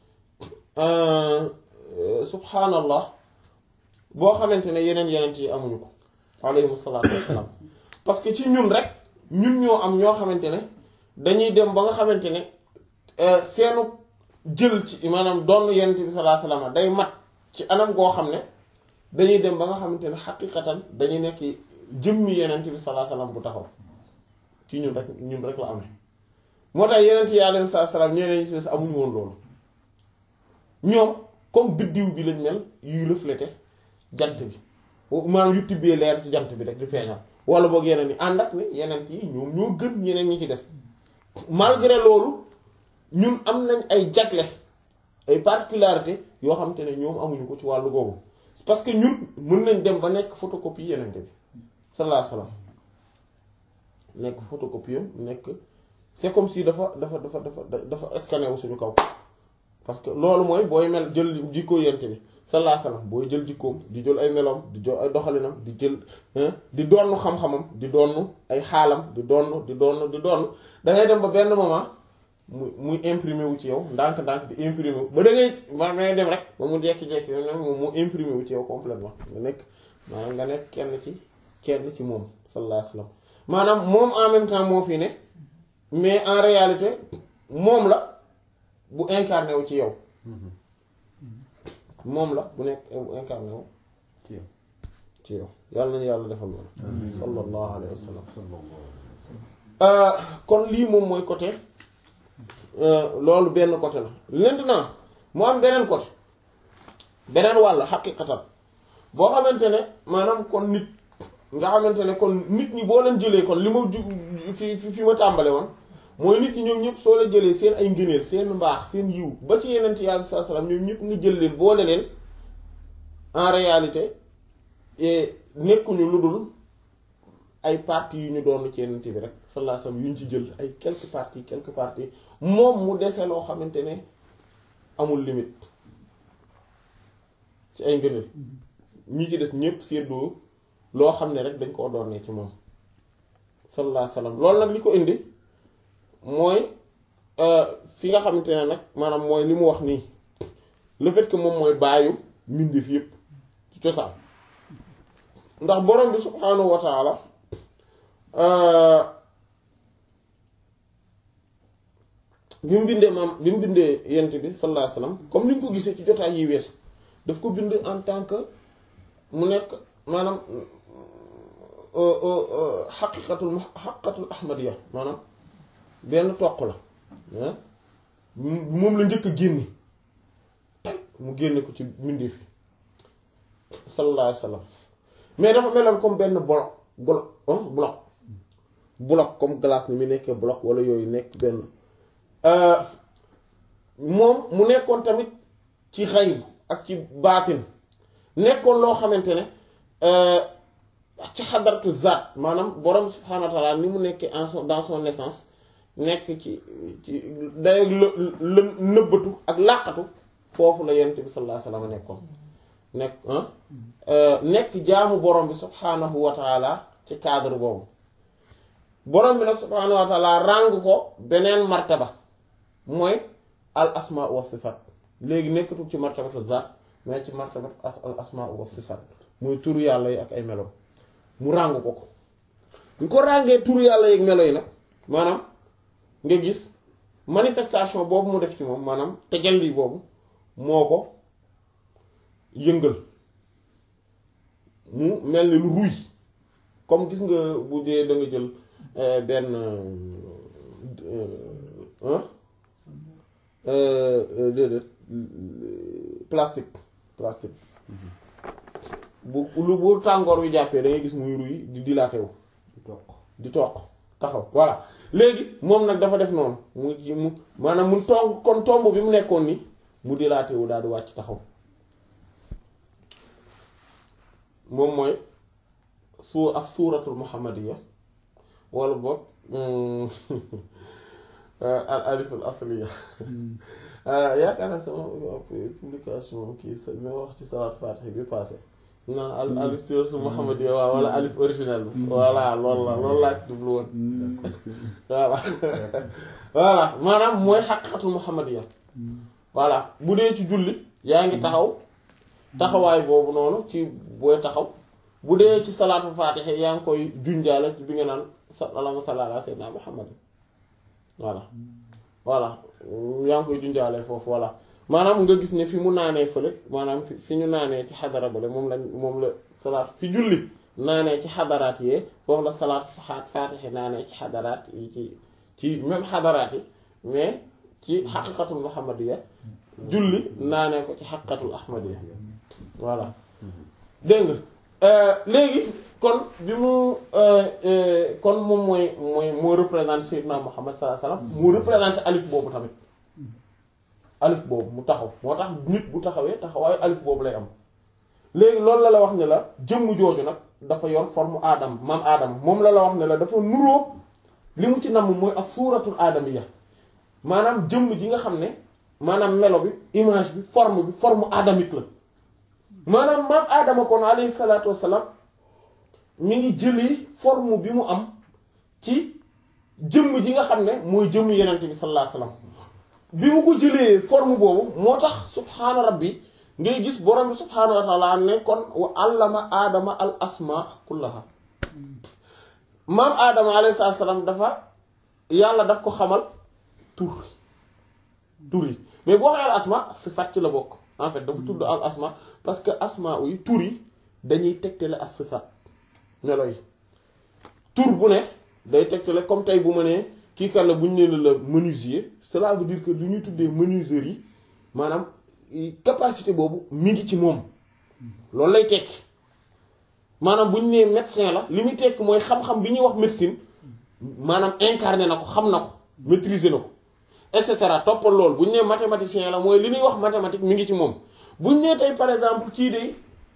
subhaanallah boo xamante ne yeneen yenent yi amuñu ko alayhimu salaatu wassalaam parce que ci ñun rek ñun ñoo am ñoo xamante ne dañuy dem ba nga xamante ne seenu jël ci maanaam doon yenent bi sallallahu alayhi wasallam day mat ci anam goo xam ne dañuy dem ba nga xamante ne xaqiqatan dañuy nekk jëmmi yenent bi sallallahu alayhi wasallam bu taxaw ci ñun rek ñun rek la amee moo tax yenent yi alayhi salaam ñeneen ñi si amuñu woon loolu ñoom comme biddiw bi lañ mel yuy refléter jant bi maanaam yu tibbee leer ci jant bi rek di feeñal wala boog yeneen yi ànd ak ne yeneen yi ñoom ñoo gën ñeneen ñi ci des malgré loolu ñun am nañ ay jagle ay particularité yoo xam te ne ñoom amuñu ko ci wàllu googu parce que ñun mën nañ dem ba nekk photocopie yeneen bi sallallahu alayhi wasallam nekk photocopie am nekk c'est comme si dafa dafa dafa dafa dafa scanné wu suñu kaw parce que loolu mooy booy mel jël jikko yent bi sallallahu alayhi wasallam booy jël jikkoom di jël ay meloom di jël ay doxalinam di jël di donn xam-xamam di donn ay xaalam di donn di donn di donn da ngay dem ba benn moment muy muy imprimé wu ci yow ndànk-ndànk di imprimé wu ba da ngay ma ngay dem rek ba mu jekki-jekki moom mu imprimé wu ci yow complètement nga nekk maanaam nga nekk kenn ci kenn ci moom sallallahu alayhi wasallam maanaam moom en même temps moo fi ne mais en réalité moom la bu incarné wu ci yow moom la bu nekk incarné wu ci yow yàlla nañu yàlla defal loolu sallallahu alayhi wa sallam kon lii moom mooy côté loolu benn côté la maintenant mu am beneen côté beneen wàll xaqiqatan boo xamante ne maanaam kon nit nga xamante ne kon nit ñi boo leen jëlee kon li ma ju fi fi ma tàmbale woon mooy nit ñi ñoom ñëpp soo la jëlee seen ay ngëneel seen mbaax seen yiw ba ci yeneen yàlla bi sallallahu alayhi wasallam ñoom ñëpp nga jël leen boole leen en réalité nekkuñu lu dul ay parties yu ñu doon ci yeneen bi rek sallallahu alayhi wasallam yu ñu ci jël ay quelques parties quelques parties moom mu dese loo xamante ne amul limite ci ay ngëneel ñi ci des ñëpp séddoo loo xam ne rek dañ koo doonee ci moom sallallahu alayhi wasallam loolu nag li ko indi mooy fi nga xamante ne nag maanaam mooy li mu wax nii le fait que moom mooy bàyyu mbindeef yépp ci cosaan ndax borom bi subhaanahu wa taala bi mu bindee maam bi mu bindee yent bi sallallahu alayhi wasallam comme ni ñu ko gisee ci jotaay yi weesu daf ko bind en tant que mu nekk maanaam xaqiqatul xaqiqatul ahmadiya maanaam benn toq la moom la njëkk a génne mu génne ko ci mbindeef fi sallallahu alayhi wasallam mais dafa meloon comme benn bloc bloc bloc bloc comme glace ni mu nekkee bloc wala yooyu nekk benn moom mu nekkoon tamit ci xayb ak ci baatin nekkoon loo xamante ne ci xadaratu zaat maanaam borom subhaanahu wa taala ni mu nekkee en son dans son essence nekk ci ci day lë nëbbatu ak làqatu foofu la yonent bi sallallahu alayhi wasallam nekkoon nekk nekk jaamu borom bi subhaanahu wa taala ci cadre boobu borom bi nag subhaanahu wa taala ràng ko beneen martaba mooy al asmaa wa sifat léegi nekkatul ci martabatu zaat mais ci martabatu al asmaa wa sifat muy turu yàlla yi ak ay melo mu ràng ko ko ñu ko ràngee turu yàlla yi ak melo yi nag maanaam nga gis manifestation boobu mu def ci moom maanaam tajalli boobu moo ko yëngal mu mel ni lu ruy comme gis nga bu dee da nga jël benn déedéet plastique plastique bu lu bu tàngoor wi jàppee da ngay gis muy ruy di dilaté wu di toq di toq taxaw voilà léegi moom nag dafa def noonu mu mu maanaam mu tomb kon tomb bi mu nekkoon ni mu dilaate wu daal di wàcc taxaw moom mooy su as suuratul muhammadiya wala boog al alif al asliya yaakaar naa sama publication kii sa ma wax ci salaat faatiha bi passé naan al alif suuratul muhammadiya waaw wala alif original bi voilà loolu la loolu laa ci jublu woon voilà voilà maanaam mooy xaqiqatul muhammadiya voilà bu dee ci julli yaa ngi taxaw taxawaay boobu noonu ci booy taxaw bu dee ci salaatu faatiha yaa ngi koy junjaale ci bi nga naan allahumma salli ala sayyidina muhammad voilà voilà yaa ngi koy junjaale foofu voilà maanaam nga gis ne fi mu naanee fële maanaam fi fi ñu naanee ci xadara bale moom lañ moom la salaat fi julli naanee ci xadaraat yee foofu la salaat faatiha naanee ci xadaraat yi ci ci même xadaraat yi mais ci xaqiqatul muhammadiya julli naanee ko ci xaqiqatul ahmadiya voilà dégg nga léegi kon bi mu kon moom mooy mooy moo représenté Seydina Muhammad sallallahu alayhi wasallam mu représenté alif boobu tamit alif boobu mu taxaw moo tax nit bu taxawee taxawaayu alif boobu lay am léegi loolu la la wax ne la jëmm jooju nag dafa yor forme aadam maam aadama moom la la wax ne la dafa nuroo li mu ci namm mooy as suuratul aadamiya maanaam jëmm ji nga xam ne maanaam melo bi image bi forme bi forme adamique la maanaam maam aadama kon alayhi salaatu wassalaam mi ngi jëlee forme bi mu am ci jëmm ji nga xam ne mooy jëmm yenent bi sallallahu alayhi wasallam bi mu ko jëlee forme boobu moo tax subhaana rabbi ngay gis borom bi subhaanahu wa taala ne kon wa allama aadama al asma kullaha maam aadama alayhi salaatu wassalaam dafa yàlla daf ko xamal tur tur yi mais boo waxee al asma sifaat ci la bokk en fait dafa tudd al asma parce que asma yi tur yi dañuy tegtale as sifaat melo yi tur bu ne day tegtale comme tey bu ma nee kii kan la bu ñu nee la menuisier cela veut dire que lu ñuy tuddee menuiserie yi maanaam capacité boobu mi ngi ci moom loolu lay tekki maanaam bu ñu nee médecin la li muy tekk mooy xam-xam bi ñuy wax médecine maanaam incarné na ko xam na ko maîtriser na ko et cetera toppal loolu bu ñu nee mathématicien la mooy li ñuy wax mathématique mi ngi ci moom bu ñu nee tey par exemple kii de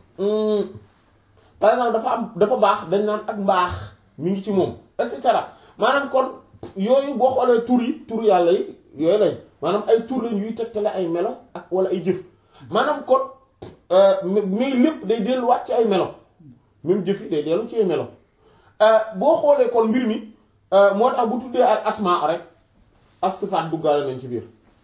par exemple dafa am dafa baax dañ naan ak mbaax mi ngi ci moom et cetera maanaam kon yooyu boo xoolee tur yi tur yàlla yi yooyu lañ maanaam ay tur lañ yuy tegtale ay melo ak wala ay jëf maanaam kon mais lépp day delluwaat ci ay melo même jëf yi day dellu ci ay melo boo xoolee kon mbir mi moo tax bu tuddee ak asma rek as-sifaat duggaale nañ ci biir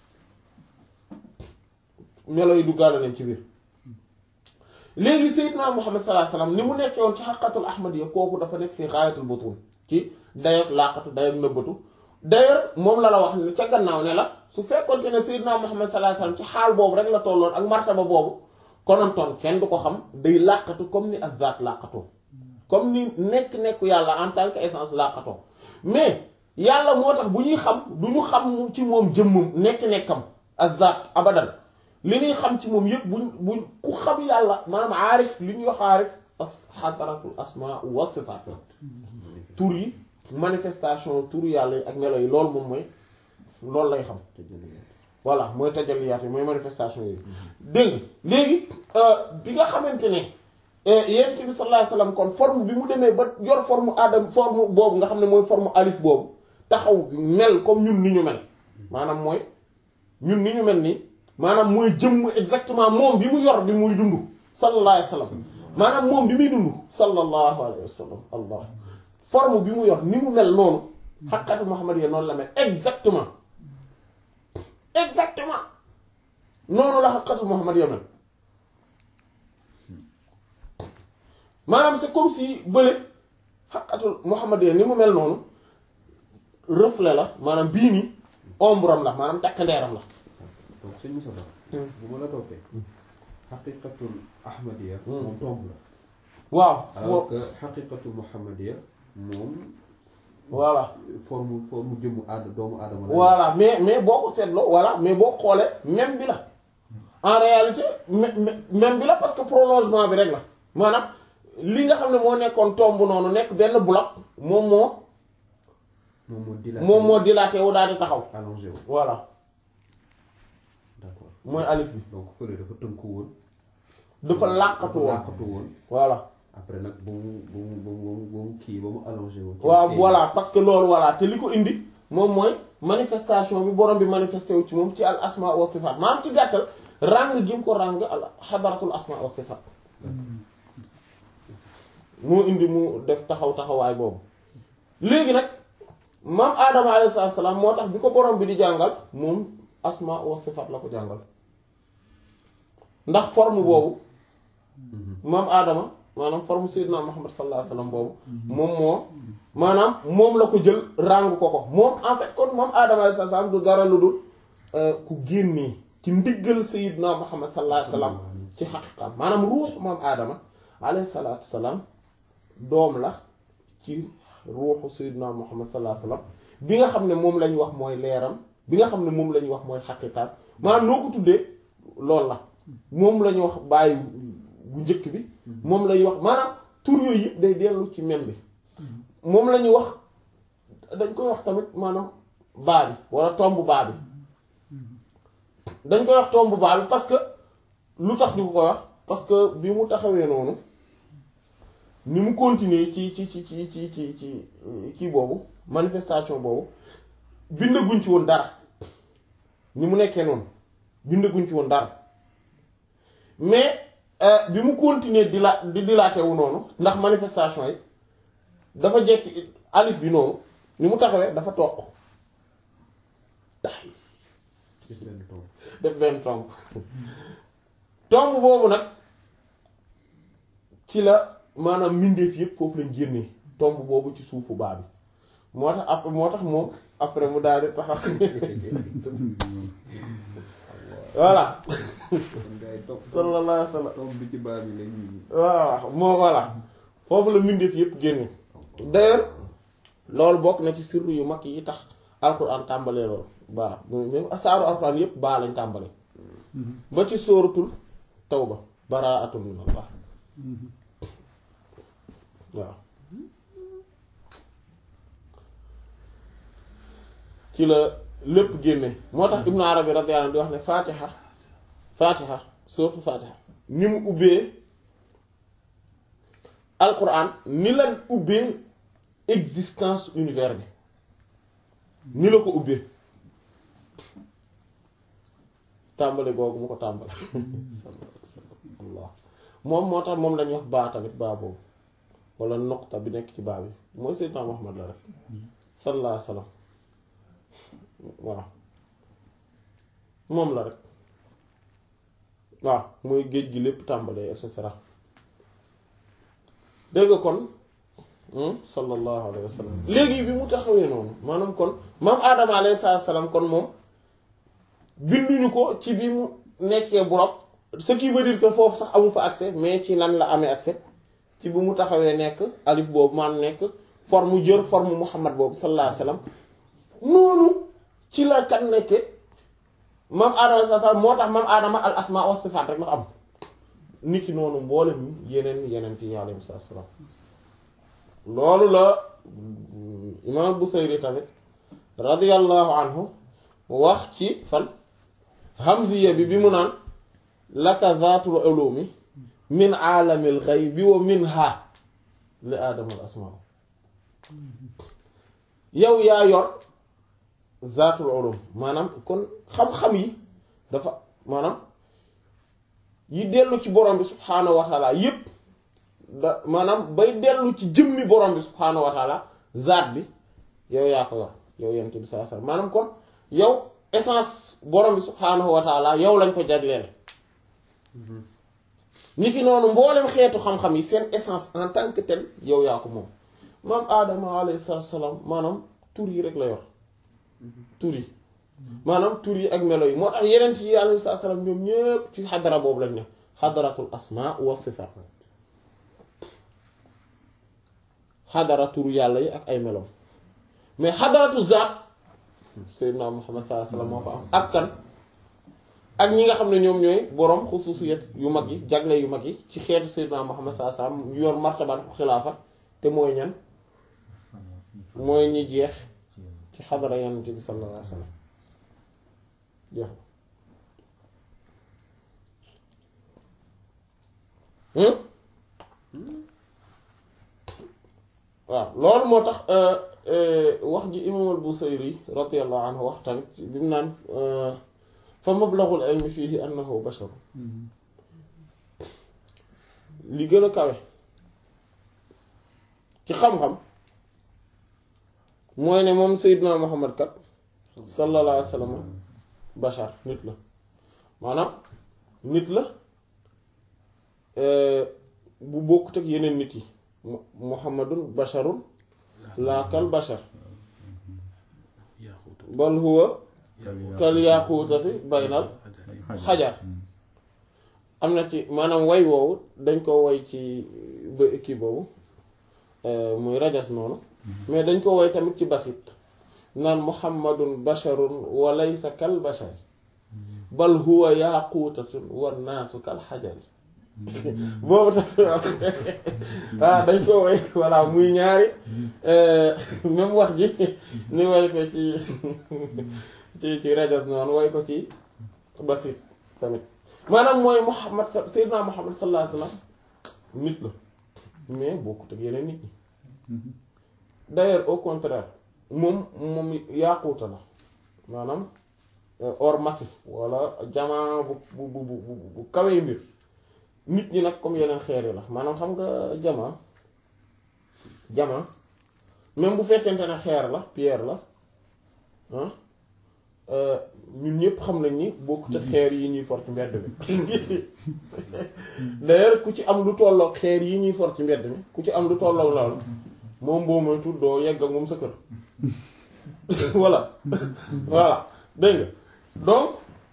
melo yi duggaale nañ ci biir léegi Seydina Muhammad sallallahu alayhi wasallam ni mu nekkee woon ci xaqatul ahmadiyya kooku dafa nekk fii xaayatul butun ci dayoog làqatu dayoog nëbbatu d'ailleurs moom la la wax ne ca gannaaw ne la su fekkoonte ne Seydina Muhammad sallallahu alayhi wasallam ci xaal boobu rek la tolloon ak martaba boobu konontoon kenn du ko xam day làqatu comme ni azzaat làqatoo comme ni nekk-nekku yàlla en tant que essence làqatoo mais yàlla moo tax bu ñuy xam du ñu xam ci moom jëmmam nekk-nekkam azzaat abadan li ñuy xam ci moom yëpp buñ buñ ku xam yàlla maanaam aarif li ñuy wax aarif as xataratul asma wa sifaat tur yi manifestation tur yàlla yi ak melo yi loolu moom mooy loolu lay xam voilà mooy tajalliyaat yi mooy manifestation yi dégg nga léegi bi nga xamante ne yonent bi sallallahu alayhi wasallam kon forme bi mu demee ba yor forme adam forme boobu nga xam ne mooy forme alif boobu taxaw mel comme ñun ni ñu mel maanaam mooy ñun ni ñu mel nii maanaam mooy jëmm exactement moom bi mu yor bi muy dund sallallahu alayhi wasallam maanaam moom bi muy dund sallallahu alayhi wasallam allah forme bi mu yor ni mu mel noonu xaqatu Muhammad ya noonu la mel exactement exactement noonu la xaqatu Muhammad ya mel maanaam c'est comme si bële xaqatu Muhammad ya ni mu mel noonu reflet la maanaam bii nii ombre am la maanaam takkandeeram la donc sëñ Moussa Ba bu ma la toppee xaqiqatul ahmadiya moom tomb la waaw alors que xaqiqatul muhammadiya moom voilà forme forme jëmmu aada doomu aadama la voilà mais mais boo ko seetloo voilà mais boo xoolee même bi la en réalité même bi la parce que prolongement bi rek la maanaam li nga xam ne moo nekkoon tomb noonu nekk benn bloc moom moo moom moo dilaté moom moo dilaté wu daal di taxaw allongé wu voilà d'accord mooy alif bi donc fële dafa tënku woon dafa làqatu woon làqatu woon voilà après nag ba mu ba mu ba mu ba mu kii ba mu allongé woon ci waaw tey. voilà parce que loolu voilà te li ko indi moom mooy manifestation bi borom bi manifesté wu ci moom ci al asma wa sifat maanaam ci gàttal ràng gi mu ko ràng al xadaratul asma wa sifat moo indi mu def taxaw taxawaay boobu léegi nag maam aadama alayhi salaam moo tax bi ko borom bi di jàngal moom asma wa sifat la ko jàngal ndax forme boobu maam aadama maanaam forme sayyidina Muhammad sallallahu alayhi wasallam boobu moom moo maanaam moom la ko jël ràng ko ko moom en fait kon moom aadama alayhi salaam du dara lu dul ku génnee ci ndiggal sayyidina Muhammad sallallahu alayhi wasallam ci xaqiqam maanaam ruux maam aadama alayhi salaatu salaam doom la ci ruuxu sayyidina Muhammad sallallahu alayhi wasallam bi nga xam ne moom la ñu wax mooy leeram bi nga xam ne moom la ñu wax mooy xaqiqam maanaam noo ko tuddee loolu la moom la ñu wax bàyyi bu njëkk bi moom la ñuy wax maanaam tur yooyu yëpp day dellu ci mem bi moom la ñuy wax dañ koy wax tamit maanaam baa bi wala tomb baa bi dañ koy wax tomb baa bi parce que lu tax ñu ko koy wax parce que bi mu taxawee noonu ni mu continuer ci ci ci ci ci ci ci kii boobu manifestation boobu bindaguñ ci woon dara ni mu nekkee noonu bindaguñ ci woon dara mais bi mu continuer di la di dilaate wu noonu ndax manifestation yi dafa jekki alif bi noonu ni mu taxawee dafa toq tax def benn tomb def benn tomb tomb boobu nag ci la maanaam mbindeef yëpp foofu lañ génnee tomb boobu ci suufu baa bi moo tax après moo tax moom après mu daal di taxaw voilà kon gars yi topp sallallahu alayhi wa sallam tomb bi ci baa bi la ñuy waaw moo voilà foofu la mbindeef yëpp génne d'ailleurs loolu bokk na ci sirru yu mag yi tax alquran tàmbalee loolu baa même saaru alquran yëpp baa lañ tàmbale ba ci sóoratul tawba baraatun min allah waaw ci la lépp génne moo tax Ibnu Arabi radiyallahu anhu di wax ne Fatiha Fatiha surtout Fatiha ni mu ubbee Alquran ni lan ubbee existence univers bi ni la ko ubbee tàmbali googu mu ko tàmbali Allah moom moo tax moom lañuy wax baa tamit baa boobu wala noqta bi nekk ci baa bi mooy Seydina Muhammad la rek sallallahu alayhi wa sallam waaw moom la rek waaw mooy géej gi lépp tàmbalee et cetera dégg nga kon sallallahu alayhi wa sallam léegi bi mu taxawee noonu maanaam kon maam Adama alayhi salaam kon moom binduñu ko ci bi mu nekkee burab ce qui veut dire que foofu sax amu fa accès mais ci lan la amee accès ci bi mu taxawee nekk alif boobu maanaam nekk forme jër forme Muhammad boobu sallallahu alayhi wa sallam noonu ci la kan nekke maam Adama sa sa moo tax maam Adama al asma wa sifaat rek la am nit ki noonu mboolem yeneen yeneen yi alayhi salaam loolu la imaam Busayri tamit radiyallahu anhu wax ci fan hamziya bi bi mu naan laka zaatul ulumi min aalamil ghaybi wa minha li aadama al asmaa yow yaa yor zaatul ulum maanaam kon xam-xam yi dafa maanaam yi dellu ci borom bi subhaanahu wa taala yépp da maanaam bay dellu ci jëmmi borom bi subhaanahu wa taala zaat bi yow yaa ko yor yow yent bi saa saa maanaam kon yow essence borom bi subhaanahu wa taala yow lañ ko jagleel ni ki noonu mboolem xeetu xam-xam yi seen essence en tant que tel yow yaa ko moom maam aadama alayhi salaam maanaam tur yi rek la yor tur yi maanaam tur yi ak melo yi moo tax yeneen yi alayhi salaam ñoom ñépp ci xadara boobu lañ ne xadaratul asma wa sifaat xadara turu yàlla yi ak ay meloom mais xadaratu zaat Seydina Muhammad sallallahu alayhi wasallam moo fa am ak kan ak ñi nga xam ne ñoom ñooy boroom xususiyat yu mag yi jagle yu mag yi ci xeetu Seydina Muhammad sallallahu alayhi wasallam yor martaban xilaafa te mooy ñan mooy ñi jeex ci xadara yonent bi sallallahu alayhi wasallam jeex waaw loolu moo tax wax ji imaam al-Busayri radiyallahu anhu wax tamit bi mu naan fa mablaghul ilmi fiihi annahu bashar li gën a kawe ci xam-xam mooy ne moom Seydina Muhammad kat sallallahu alayhi wa sallam bashar nit la maanaam nit la bu bokkut ak yeneen nit yi muhammadun basharun laakal bashar bal huwa kal yaaquutati baynal xajar am na ci maanaam way woowu dañ ko way ci ba kii boobu muy rajas noonu mais dañ ko way tamit ci basit naan muhammadun basharun wa laysa kal bashar bal huwa yaaquutatun wa naasu kal xajari boobu tamit waaw dañ ko way voilà muy ñaari même wax ji ni way ko ci ci ci rajas noonu way ko ci basit tamit maanaam mooy Muhammad Seydina Muhammad sallallahu alayhi wasallam nit la mais bokkut ak yeneen nit ñi d'ailleurs au contraire moom moom yaaquuta la maanaam or massif wala jamaa bu bu bu bu bu kawee mbir nit ñi nag comme yeneen xeer yi la maanaam xam nga jamaa jamaa même bu fekkente ne xeer la pierre la ah ñun ñëpp xam nañ ni bokkut ak xeer yi ñuy for ci mbedd mi d'ailleurs ku ci am lu tolloog xeer yi ñuy for ci mbedd mi ku ci am lu tolloog loolu moom boo moytu doo yegg ak moom sa kër voilà voilà dégg nga donc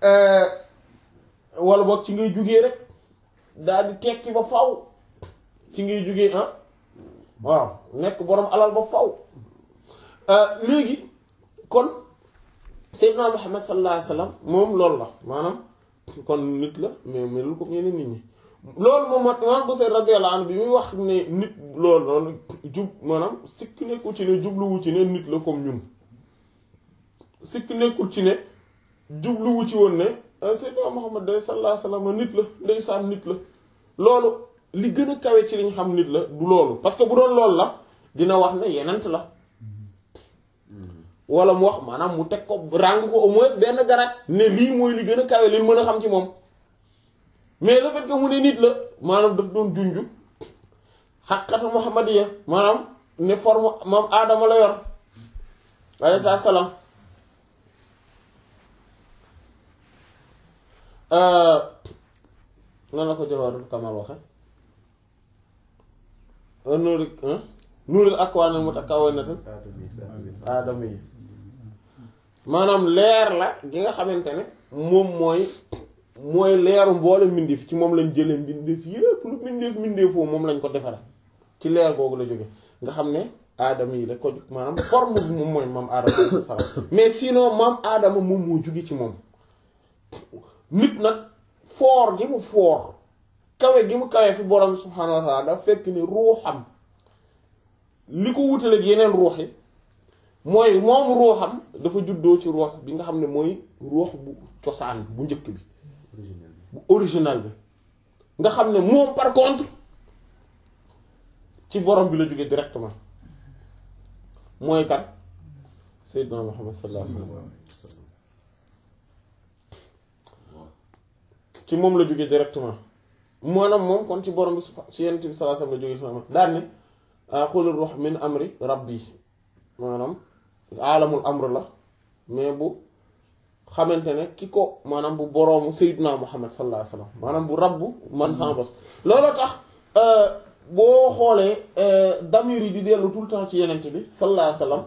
wala boog ci ngay jugee rek daal di tekki ba faw ci ngay jugee ah waaw nekk boroom alal ba faw léegi kon Seydina Muhammad sallallahu alayhi wa sallam moom loolu la maanaam kon nit la mais melul ko yeneen nit ñi loolu moom moo imaam Busayri radiyallahu anhu bi muy wax ne nit loolu noonu jub maanaam sikk nekkul ci ne jubluwu ci ne nit la comme ñun sikk nekkul ci ne jubluwu ci woon ne Seydina Muhammad day sallallahu alayhi wasallam nit la ndeysaan nit la loolu li gën a kawe ci liñ xam nit la du loolu parce que bu doon loolu la dina wax ne yenent la wala mu wax maanaam mu teg ko ràng ko au moins benn garat ne lii mooy li gën a kawe li mën a xam ci moom mais le fait que mu ne nit la maanaam daf doon junju xaqatu muhammadiya maanaam ne forme moom aadama la yor alayhi salaam nan la ko jawaarul kamal waxe nuuri nuuril akwaanil mutakawwinatin aadama yi maanaam leer la gi nga xamante ne moom mooy mooy leeru mboole mbindeef ci moom lañ jëlee mbindeef yépp lu mbindeef mbindeefoo moom lañ ko defare ci leer googu la jóge nga xam ne aadama yi la ko maanaam forme bi moom mooy maam aadama alayhi salaam mais sinon maam aadama moom moo jóge ci moom nit nag foor gi mu foor kawe gi mu kawe fi borom subhaanahu wa taala dafa fekk ni ruuxam li ko wutale ak yeneen ruux yi mooy moom ruuxam dafa juddoo ci ruux bi nga xam ne mooy ruux bu cosaan bu njëkk bi bu original bi nga xam ne moom par contre ci borom bi la jógee directement mooy kan Seydina Muhammad sallallahu alayhi wa sallam ci moom la jógee directement maanaam moom kon ci borom bi su ci yent bi sallallahu alayhi wa sallam la jógee daan ne xul ruux min amri rabbi maanaam aalamul amr la mais bu xamante ne ki ko maanaam bu boroomu Seydina Muhammad sallallahu alayhi wa sallam maanaam bu rabbu man sans bos looloo tax boo xoolee damir yi di dellu tout le temps ci yenent bi sallallahu alayhi wa sallam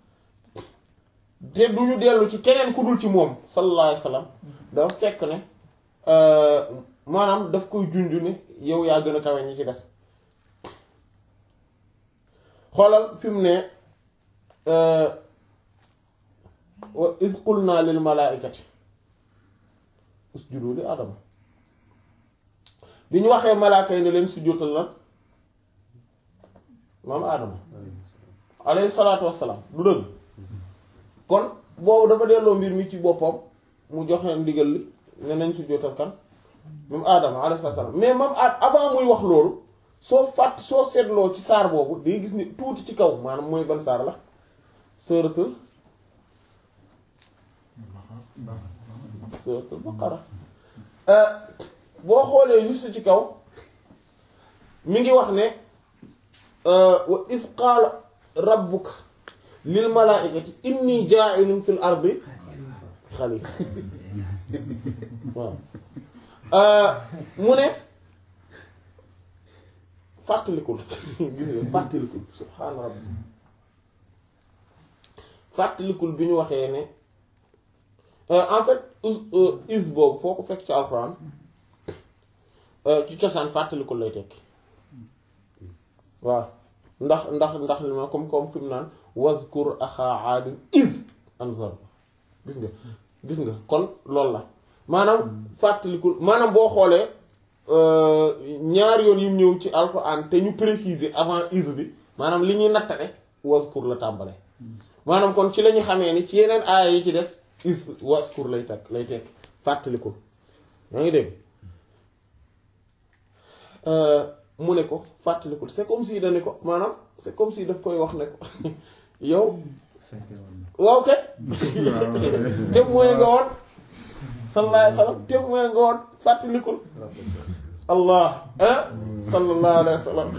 te du ñu dellu ci keneen ku dul ci moom sallallahu alayhi wa sallam dafa fekk ne maanaam daf koy junj ne yow yaa gën a kawe ñi ci des xoolal fi mu ne wa iz qulna lil malaikati usjudu li adama bi ñu waxee malaaka yi ne leen sujjóotal lan maam adama alayhi salaatu wassalaam du dëgg kon boobu dafa delloo mbir mi ci boppam mu joxe ndigal li ne nañ sujjóotal kan moom adama alayhi salaatu wassalaam mais moom ad avant muy wax loolu soo fàtt soo seetloo ci saar boobu day gis ni tuuti ci kaw maanaam mooy ban saar la suratul suratul baqara boo xoolee juste ci kaw mi ngi wax ne wa iz qaala rabbuka lil malaa'ikati inni jaa'ilun fil ardi xalifa waaw mu ne fàttalikul gis nga fàttalikul subhaana rabbi fàttalikul bi ñu waxee ne en fait is boobu foo ko fekk ci alxuraan ci cosaan fàttalikul lay tekki waaw ndax ndax ndax li ma comme comme fi mu naan wazkur axaa aadin iz anzar gis nga gis nga kon loolu la maanaam fàttalikul maanaam boo xoolee ñaar yoon yim ñëw ci alxuraan te ñu préciser avant is bi maanaam li ñuy nattale wazkur la tàmbale maanaam kon ci la ñu xamee ni ci yeneen aaya yi ci des is waskur lay takk lay tekk fàttalikul yaa ngi dégg mu ne ko fàttalikul c'est comme si dane ko maanaam c'est comme si daf koy wax ne ko yow waaw kay témoin nga woon sallallahu alayhi wa sallam témoin nga woon fàttalikul allah ah sallallahu alayhi wa sallam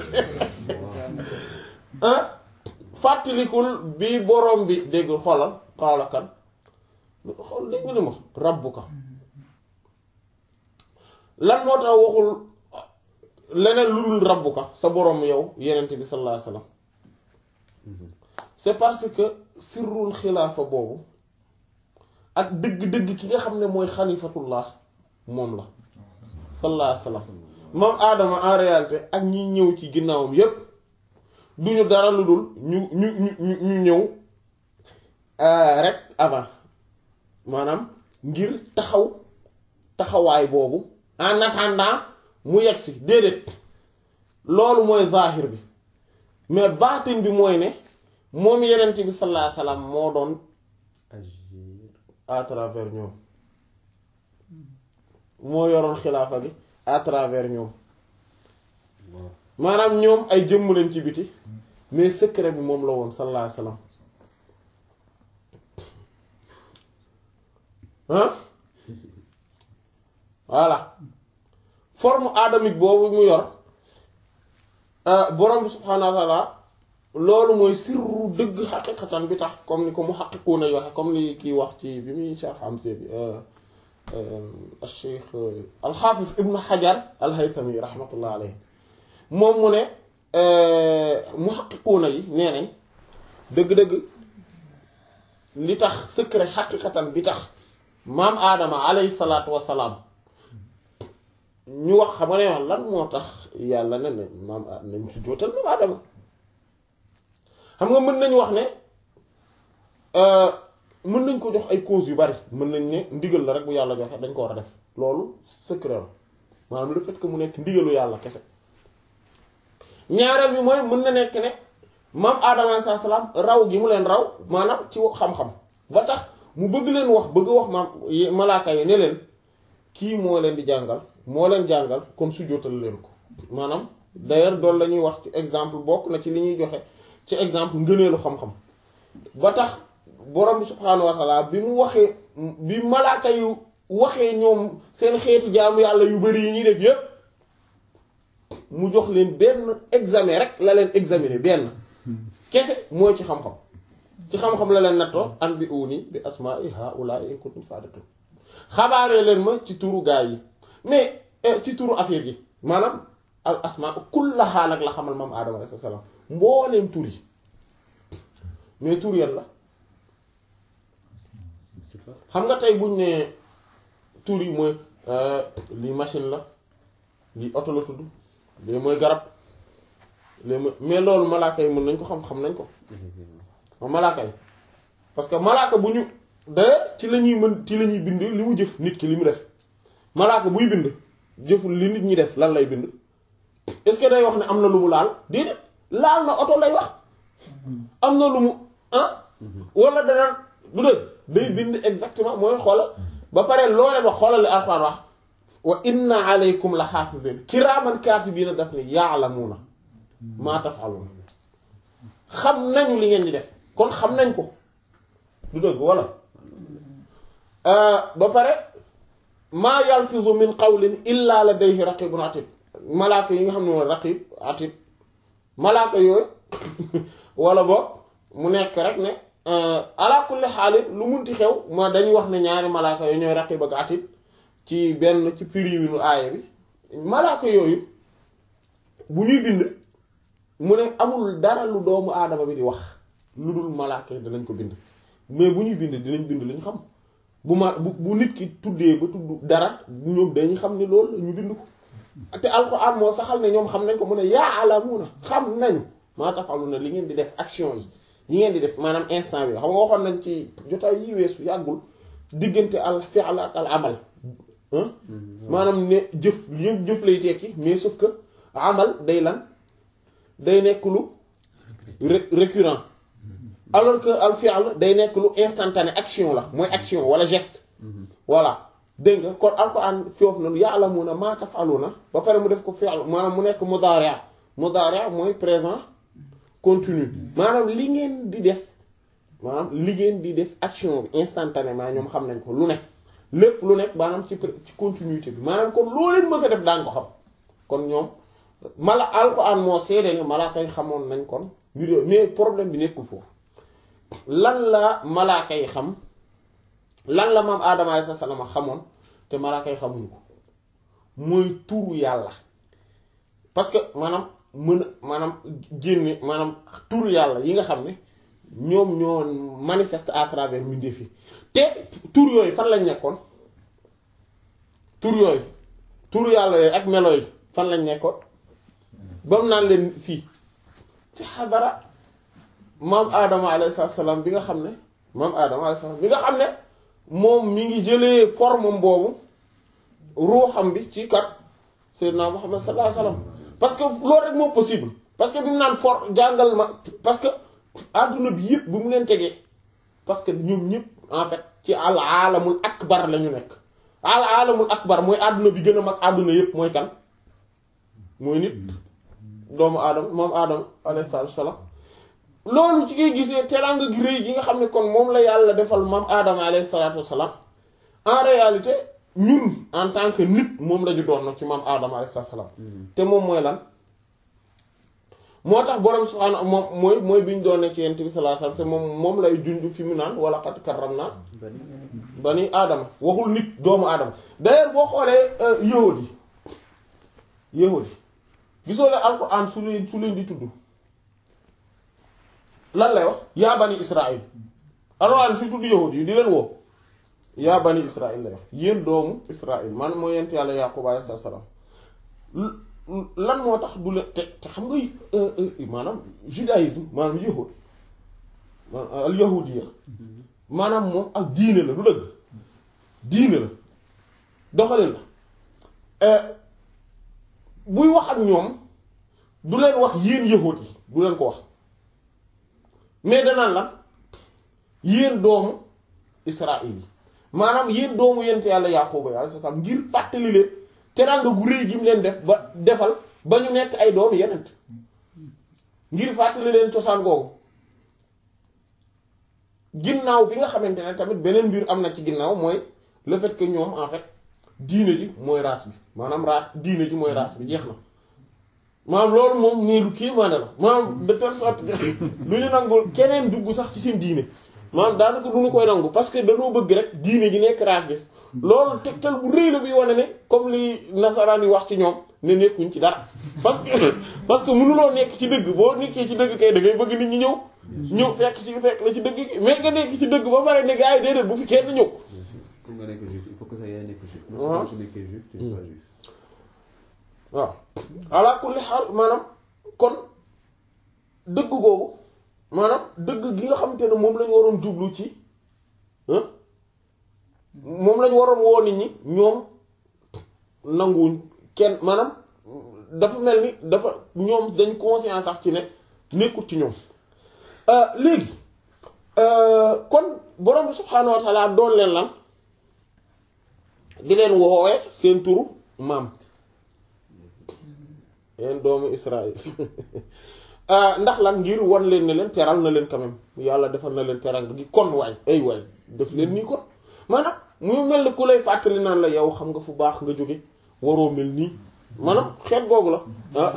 ah fàttalikul bi borom bi déggul xoolal xaala kan xool dégg nga li ma rabbuka lan moo tax waxul leneen lu dul rabbuka sa borom yow yenent bi sallallahu alayhi wasallam c'est parce que sirrul xilaafa boobu ak dëgg-dëgg ki nga xam ne mooy xalifatullah moom la sallallahu alayhi wasallam moom aadama en réalité ak ñi ñëw ci ginnaawam yépp duñu dara lu dul ñu ñu ñu ñu ñëw rek avant maanaam ngir taxaw taxawaay boobu en attendant mu yegg si déedéet loolu mooy zahir bi mais baatin bi mooy ne moom yenent bi sallallahu alayhi wasallam moo doon agir à travers ñoom moo yoroon xilaafa bi à travers ñoom waaw maanaam ñoom ay jëmm lañ ci biti mais secret bi moom la woon sallallahu alayhi wasallam ah voilà forme adamique boobu mu yor borom bi subhaanahu wa taala loolu mooy sirru dëgg xaqiqatan bi tax comme ni ko mu xaqiquuna yi waxe comme li kii wax ci bi muy sharh Hamziya bi al cheikh al xaafis ibnu xajar al haythami rahmatullah alayhi moom mu ne mu xaqiquuna yi nee nañ dëgg-dëgg li tax secret xaqiqatan bi tax maam aadama alayhi salaatu wassalaam ñu wax xam nga ne wax lan moo tax yàlla ne ne maam a nañ su jootal maam aadama xam nga mën nañu wax ne mën nañ ko jox ay cause yu bari mën nañ ne ndigal la rek bu yàlla joxe dañ ko war a def loolu secret la maanaam le fait que mu nekk ndigalu yàlla kese ñaareel bi mooy mën na nekk ne maam aadama alayhi salaam raw gi mu leen raw maanaam ci xam-xam ba tax mu bëgg leen wax bëgg wax maam malaaka yi ne leen kii moo leen di jàngal moo leen jàngal kon su jootal leen ko maanaam d'ailleurs doolu la ñuy wax ci exemple bokk na ci li ñuy joxe ci exemple ngëneelu xam-xam ba tax borom bi subhaanahu wa taala bi mu waxee bi malaaka yu waxee ñoom seen xeeti jaamu yàlla yu bari yi ñuy def yépp mu jox leen benn examen rek la leen examiner benn kese mooy ci xam-xam ci xam-xam la leen nattoo an bi uni bi asma'i haula'i in kuntum sadiqin xabaaree leen ma ci turu gaa yi mais ci turu affaire yi maanaam al asma kullaha nag la xamal moom aadama alayhi salaam mbooleem tur yi mais tur yan la xam nga tey buñ ne tur yi mooy lii machine la lii oto la tudd lii mooy garab lii mooy mais loolu malaaka yi mën nañ ko xam xam nañ ko malaaka yi parce que malaaka bu ñu d'ailleurs ci la ñuy mën ci la ñuy bind li mu jëf nit ki li mu def malaaka buy bind jëful li nit ñi def lan lay bind est-ce que day wax ne am na lu mu laal déedéet laal na oto lay wax am na lu mu ah wala danaan du dëgg day bind exactement mooy xoolal ba pare loolee ba xoolal li Alxuraan wax wa inna alaykum la xaafizin kiraaman kaatibiina daf ne yaalamuuna maa taf'aluun xam nañu li ngeen di def kon xam nañ ko du dëgg wala ba pare maa yalfizu min qawlin illa ladayhi raqibun atid malaaka yi nga xam ne mooy raqib atid malaaka yooyu wala boog mu nekk rek ne ala kulli xaalin lu munti xew ma dañuy wax ne ñaari malaaka yooyu ñooy raqib ak atid ci benn ci firiwinu aaya bi malaaka yooyu bu ñuy bind mu ne amul dara lu doomu aadama bi di wax lu dul malaaka yi danañ ko bind mais bu ñuy bind dinañ bind li ñu xam bu ma bu bu nit ki tuddee ba tudd dara ñoom dañuy xam ne loolu ñu bind ko te alxuraan moo saxal ne ñoom xam nañ ko mu ne yaalamuuna xam nañu maa tafaluna li ngeen di def action yi yi ngeen di def maanaam instant bi xam nga waxoon nañ ci jotaay yi weesu yàggul diggante al fi'l ak al amal maanaam ne jëf yëpp jëf lay tekki mais sauf que amal day lan day nekk lu récurrent alors que al fi'l day nekk lu instantané action la mooy action wala geste voilà dégg nga kon alxuraan foofu noonu ya'lamuna ma taf'aluna ba pare mu def ko fi'l maanaam mu nekk mudari' mudari' mooy présent continu maanaam li ngeen di def maanaam li ngeen di def action bi instantanément ñoom xam nañ ko lu nekk lépp lu nekk maanaam ci ci continuité bi maanaam kon loo leen mës a def daan ko xam kon ñoom mala alxuraan moo seede ne malaaka yi xamoon nañ kon mbir yooyu mais problème bi nekkul foofu lan la malaaka yi xam lan la maam Adama alayhi salaam xamoon te malaaka yi xamuñu ko mooy turu yàlla parce que maanaam mën maanaam génne maanaam turu yàlla yi nga xam ne ñoom ñoo manifeste à travers mbindeef yi te tur yooyu fan lañ nekkoon tur yooyu turu yàlla yooyu ak melo yi fan lañ nekkoon ba mu naan leen fii ci xadara maam Adama alayhi salaam bi nga xam ne maam Adama alayhi salaam bi nga xam ne moom mi ngi jëlee forme boobu ruuxam bi ci kat Seydina Muhammad sallallahu alayhi wasallam parce que loolu rek moo possible parce que bi mu naan for jàngal ma parce que adduna bi yëpp bu mu leen tegee parce que ñoom ñëpp en fait ci al alamul akbar la ñu nekk al alamul akbar mooy adduna bi gën a mag adduna yëpp mooy kan mooy nit doomu aadama moom aadama alayhi salaatu salaam loolu ci ngay gisee teraanga gi rëy gi nga xam ne kon moom la yàlla defal maam aadama alayhi salaatu wasalaam en réalité ñun en tant que nit moom la ñu doon ci maam aadama alayhi salaatu wasalaam te moom mooy lan moo tax borom subhaanahu moom mooy mooy bi ñu doon ne ci yent bi sallallahu alayhi wasallam te moom moom lay junj fi mu naan wala qad karramna bani aadama waxul nit doomu aadama d'ailleurs boo xoolee yahud yi yahud yi gisoo leen alquran su leen su leen di tudd lan lay wax yaa bani israil alquran su tudd yahud yi di leen woo yaa bani israil lay wax yéen doomu israil man mooy yent yàlla yaqub alayhi salaam lan moo tax du leen te te xam nga maanaam judaïsme maanaam yahud maanaam al yahudiya maanaam moom ak diine la du dëgg diine la doxalin la buy wax ak ñoom du leen wax yéen yahud yi du leen ko wax mais danaan lan yéen doomu israil yi maanaam yéen doomu yent yàlla yaaquba yàlla sa sam ngir fàttali leen teraanga gu rëy gi mu leen def ba defal ba ñu nekk ay doomu yenent ngir fàttali leen cosaan googu ginnaaw bi nga xamante ne tamit beneen mbir am na ci ginnaaw mooy le fait que ñoom en fait diine ji mooy race bi maanaam race diine ji mooy race bi jeex na maanaam loolu moom nii lu kii maane la maanaam de telle sorte que lu ñu nangul keneen dugg sax ci seen diine maanaam daanaka du ñu koy nangu parce que dañoo bëgg rek diine ji nekk race bi loolu tegtal bu rëy la bi wane ne comme li nasaraan yi wax ci ñoom ne nekkuñ ci dara parce que parce que mënuloo nekk ci dëgg boo nekkee ci dëgg kay da ngay bëgg nit ñi ñëw ñëw fekk ci fekk la ci dëgg gi mais nga nekk ci dëgg ba pare ne gars yi déedéet bu fi kenn ñëw. pour nga nekk juif il faut que ça yaay nekk juif. waaw ku nekkee juif tu n'es pas juif. waaw ala kulli xaal maanaam kon dëgg googu maanaam dëgg gi nga xamante ne moom lañu waroon jublu ci moom lañu waroon woo nit ñi ñoom nanguwuñ kenn maanaam dafa mel ni dafa ñoom dañ conscience sax ci ne nekkut ci ñoom léegi kon borom bi subhaanahu wa taala doon leen lan di leen woowee seen turu maam yeen doomu Israël ndax lan ngir wan leen ne leen teral na leen quand même yàlla defal na leen teral gi kon waay ay waay def leen nii kon maanaam mu mel ni ku lay fàttali naan la yow xam nga fu baax nga jóge waroo mel nii maanaam xeet googu la ah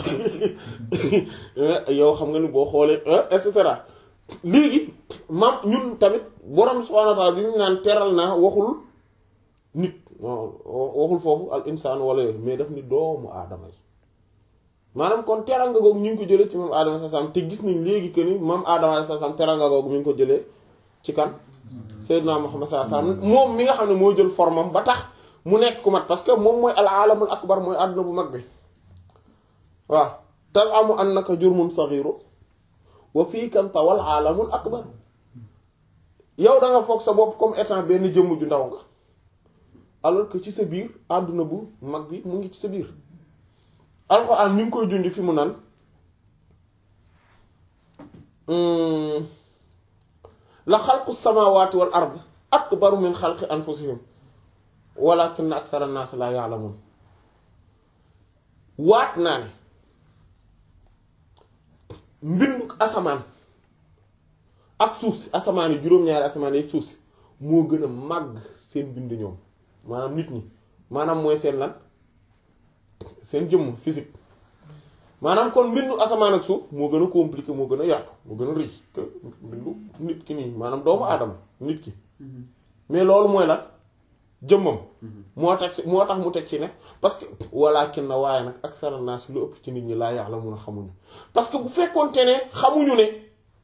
yow xam nga ni boo xoolee et cetera léegi maam ñun tamit borom subhaanahu wa ta'aala bi mu naan teral naa waxul nit waxul foofu al insaan wala yooyu mais daf ni doomu aadama yi maanaam kon teranga googu ñu ngi ko jëlee ci maam aadama sa sam te gis nañ léegi que ni maam aadama sa sam teranga googu mi ngi ko jëlee ci kan Seydina Muhammad sallallahu alayhi wasallam moom mi nga xam ne moo jël formam ba tax mu nekk ku mat parce que moom mooy al alamul akbar mooy àdduna bu mag bi waaw tazamu annaka jurmun saghiru wa fiika tawal alamul akbar yow da nga foog sa bopp comme étant benn jëmm ju ndaw nga alors que ci sa biir àdduna bu mag bi mu ngi ci sa biir alxuraan ñu ngi koy jundi fi mu nan la xalqu samawati wal ard akbaru min xalqi anfusihim walakinna akthara an-nas la ya'lamun waat naa ne mbindu asamaan ak suuf si asamaan yi juróom-ñaari asamaan yi suuf si moo gën a màgg seen bind ñoom maanaam nit ñi maanaam mooy seen lan seen jëmm physique maanaam kon mbindu asamaan ak suuf moo gën a compliqué moo gën a yaatu moo gën a riche que mbindu nit ki nii maanaam doomu aadama nit ki mais loolu mooy lan jëmmam moo tax si moo tax mu teg ci ne parce que walakin na waaye nag ak sara naas lu ëpp ci nit ñi laa yàlla mun a xamuñu parce que bu fekkoonte ne xamuñu ne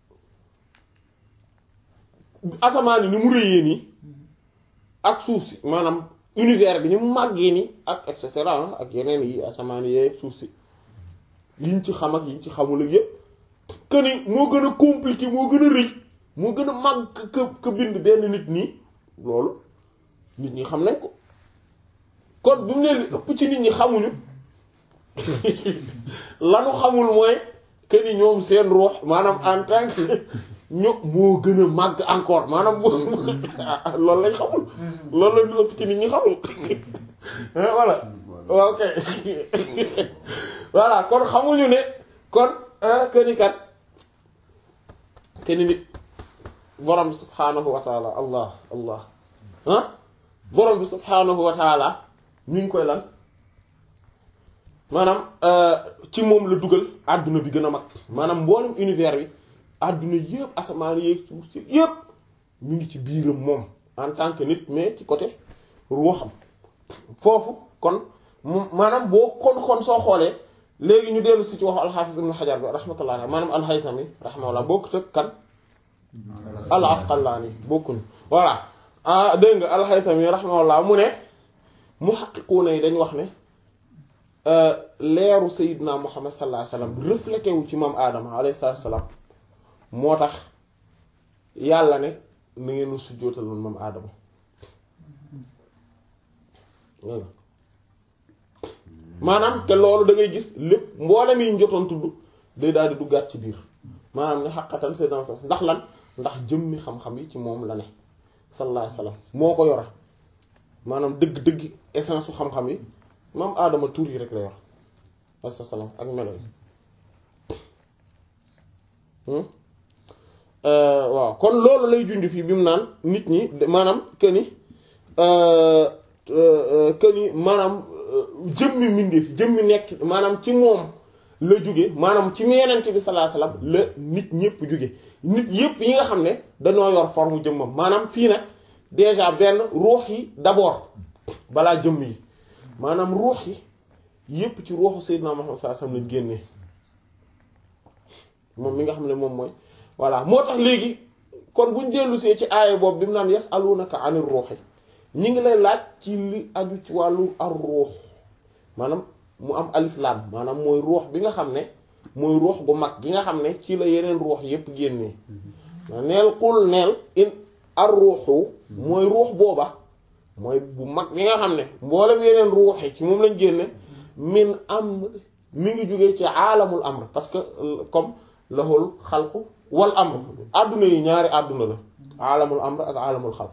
asamaan yi ni mu rëyee nii ak suuf si maanaam univers bi ni mu màggee nii ak et cetera ak yeneen yi asamaan yi suuf si yiñ ci xam ak yiñ ci xamul ak yépp que ni moo gën a compliqué moo gën a rëy moo gën a màgg que que bind benn nit nii loolu nit ñi xam nañ ko kon bu mu ne li ëpp ci nit ñi xamuñu lanu xamul mooy que ni ñoom seen ruux maanaam en tant que ñu moo gën a màgg encore maanaam moo loolu lañ xamul loolu la ñu ëpp ci nit ñi xamul voilà ok voilà kon xamuñu ne kon que ni kat que ni nit borom bi subhaanahu wa taala allah allah ah borom bi subhaanahu wa taala ñu ngi koy lan maanaam ci moom la dugal àdduna bi gën a mag maanaam mboolem univers bi àdduna yëpp asamaan yéeg suuf si yëpp ñu ngi ci biiram moom en tant que nit mais ci côté ruuxam foofu kon maanaam boo kon kon soo xoolee léegi ñu dellu si ci waxu alxaafis ibn xajar bi rahmatullah alayhi maanaam alxaytami rahmatullah bokkut ak kan al asqalaani bokkuñu voilà ah dégg nga alxaytami rahmatullah mu ne muhaqqiquuna yi dañ wax ne leeru sayidna muhammad sallallahu alayhi wasallam reflété wu ci maam aadama alayhi salaam moo tax yàlla ne na ngeen sujjóotal man maam aadama maanaam te loolu da ngay gis lépp mboolem yi njotoon tudd day daal di duggaat ci biir maanaam ne xaqatan sayidna ndax lan ndax jëmmi xam-xam yi ci moom la ne sallallahu alayhi wasallam moo ko yora maanaam dëgg-dëgg essence su xam-xam yi maam aadama tur yi rek la yor asalaam ak melo yi waaw kon loolu lay junj fii bi mu naan nit ñi maanaam këni këni maanaam jëmmi mbindeef jëmmi nekk maanaam ci moom la jóge maanaam ci Yonent bi sallallahu alayhi wasallam la nit ñëpp jóge nit yëpp yi nga xam ne dañoo yor forme jëmmam maanaam fii nag déjà benn ruux yi d'abord balaa jëmm yi maanaam ruux yi yépp ci ruuxu Seydina Muhammad sallallahu alayhi wasallam lañ génnee moom mi nga xam ne moom mooy voilà moo tax léegi kon buñ dellu see ci aaya boobu bi mu naan yasalunaka anir ruuhi ñi ngi lay laaj ci li aju ci wàllu ar ruux maanaam mu am alif lam maanaam mooy ruux bi nga xam ne mooy ruux gu mag gi nga xam ne ci la yeneen ruux yépp génnee neel xul neel in ar ruuxu mooy ruux booba mooy bu mag bi nga xam ne mboolem yeneen ruuxi ci moom lañ génne min am mi ngi jógee ci aalamul amr parce que comme lahul xalqu wal amr àdduna yi ñaari àdduna la aalamul amr ak aalamul xalq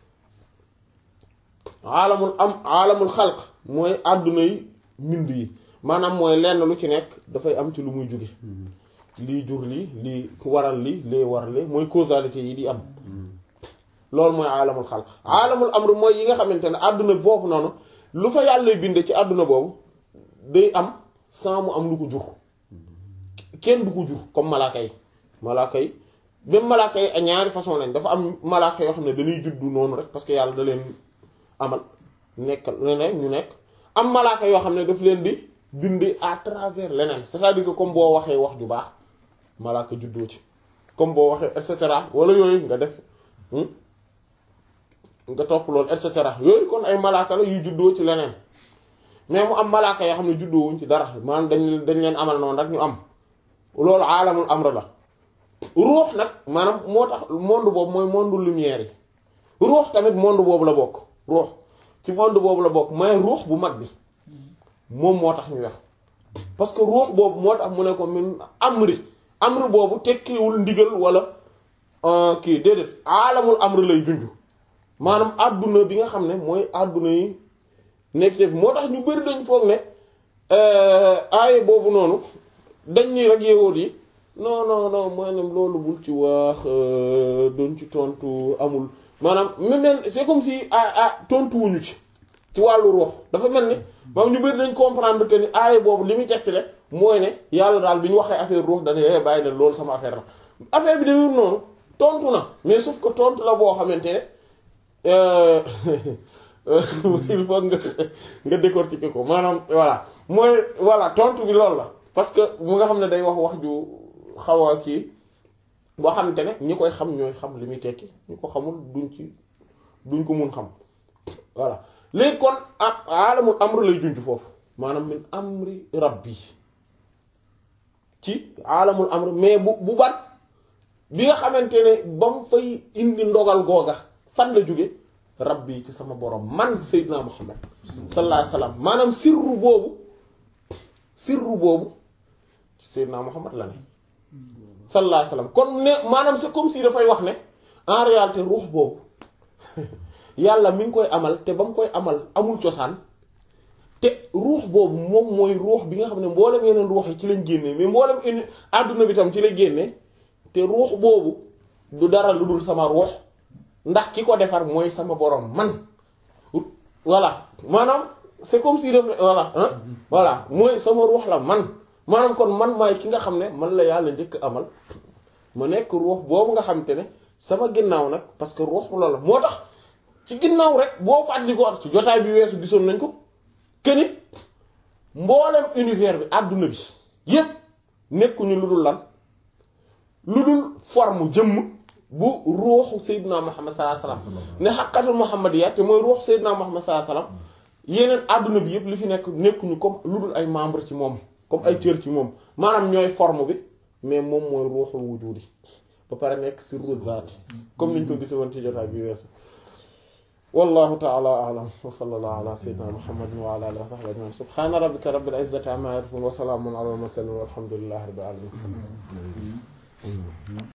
aalamul am aalamul xalq mooy àdduna yi mbind yi maanaam mooy lenn lu ci nekk dafay am ci lu muy jóge lii jur lii lii waral lii lee waral lii mooy causalité yi di am loolu mooy aalamul xalq aalamul amr mooy yi nga xamante ne àdduna foofu noonu lu fa yàlla binde ci àdduna boobu day am sans mu am lu ko jur kenn du ko jur comme malaaka yi malaaka yi même malaaka yi ñaari façon lañ dafa am malaaka yoo xam ne dañuy juddu noonu rek parce que yàlla da leen amal nekkal leneen ñu nekk am malaaka yoo xam ne daf leen di binde à travers leneen c'est-à-dire que comme boo waxee wax ju baax malaaka juddoo ci comme boo waxee et cetera wala yooyu nga def nga topp loolu et cetera yooyu kon ay malaaka la yuy juddoo ci leneen mais mu am malaaka yoo xam ne juddoo wuñ ci dara maanaam dañ dañ leen amal noonu rek ñu am loolu aalamul amr la ruux nag maanaam moo tax monde boobu mooy monde lumière yi ruux tamit monde boobu la bokk ruux ci monde boobu la bokk mais ruux bu mag bi moom moo tax ñu wax parce que ruux boobu moo tax mu ne ko min amri amri boobu tekkiwul ndigal wala kii déedéet aalamul amr lay junj maanaam àdduna bi nga xam ne mooy àdduna yi nekk def moo tax ñu bari dañ foog ne aaye boobu noonu dañ ni rek yeewoot yi non non non maanaam loolu bul ci wax doon ci tontu amul maanaam même c'est comme si ah ah tontu wuñu ci ci wàllu ruux dafa mel ni moom ñu bari dañ comprendre que ni aaye boobu li muy tekki rek mooy ne yàlla daal bi ñu waxee affaire ruux dañuy eh bàyyi na loolu sama affaire la affaire bi demewul noonu tontu na mais sauf que tontu la boo xamante ne. il faut nga nga décortiquer ko maanaam voilà mooy voilà tontu bi loolu la parce que mu nga xam ne day wax wax ju xaw a kii boo xamante ne ñi koy xam ñooy xam li muy tekki ñi ko xamul duñ ci duñ ko mun xam voilà léegi kon ah alamul amr lay junj foofu maanaam min amri rabbi ci alamul amr mais bu bu bat bi nga xamante ne ba mu fay indi ndogal googa fan la jóge rabbi ci sama borom man Seydina Muhammad sallallahu alayhi wasallam maanaam sirru boobu sirru boobu ci Seydina Muhammad la ne sallallahu alayhi wasallam kon ne maanaam c'est comme si dafay wax ne en réalité ruux boobu yàlla mi ngi koy amal te ba mu koy amal amul cosaan te ruux boobu moom mooy ruux bi nga xam ne mboolem yeneen ruux yi ci lañ génnee mais mboolem uni àdduna bi tam ci lay génnee te ruux boobu du dara lu dul sama ruux ndax ki ko defar mooy sama borom man voilà maanaam c'est comme si def voilà hein voilà mooy sama ruux la man maanaam kon man maay ki nga xam ne man la yàlla njëkk amal mu nekk ruux boobu nga xam te ne sama ginnaaw nag parce que ruux loolu la moo tax ci ginnaaw rek boo fàttali ko ci jotaay bi weesu gisoon nañ ko këni mboolem univers bi àdduna bi yépp nekkuñu lu dul lan lu dul forme jëmm bu ruuxu Seydina Muhammad sallallahu alayhi wasallam ne xaqatul Muhammadiyya te mooy ruuxu Seydina Muhammad sallallahu alayhi wasallam yeneen àdduna bi yépp li fi nekk nekkuñu comme lu dul ay membre ci moom comme ay cër ci moom maanaam ñooy forme bi mais moom mooy ruuxul wujudi ba pare nekk sirru zaat comme niñ ko gise woon ci jotaay bi weesu wallahu ta'ala a'lam wa sallallahu ala sayyidina muhammadin wa ala alihi wa sahbihi ajma'in subhana rabbika rabbil izzati amma yasifun wa salamun ala al mursalin walhamdulillahi rabbil alamin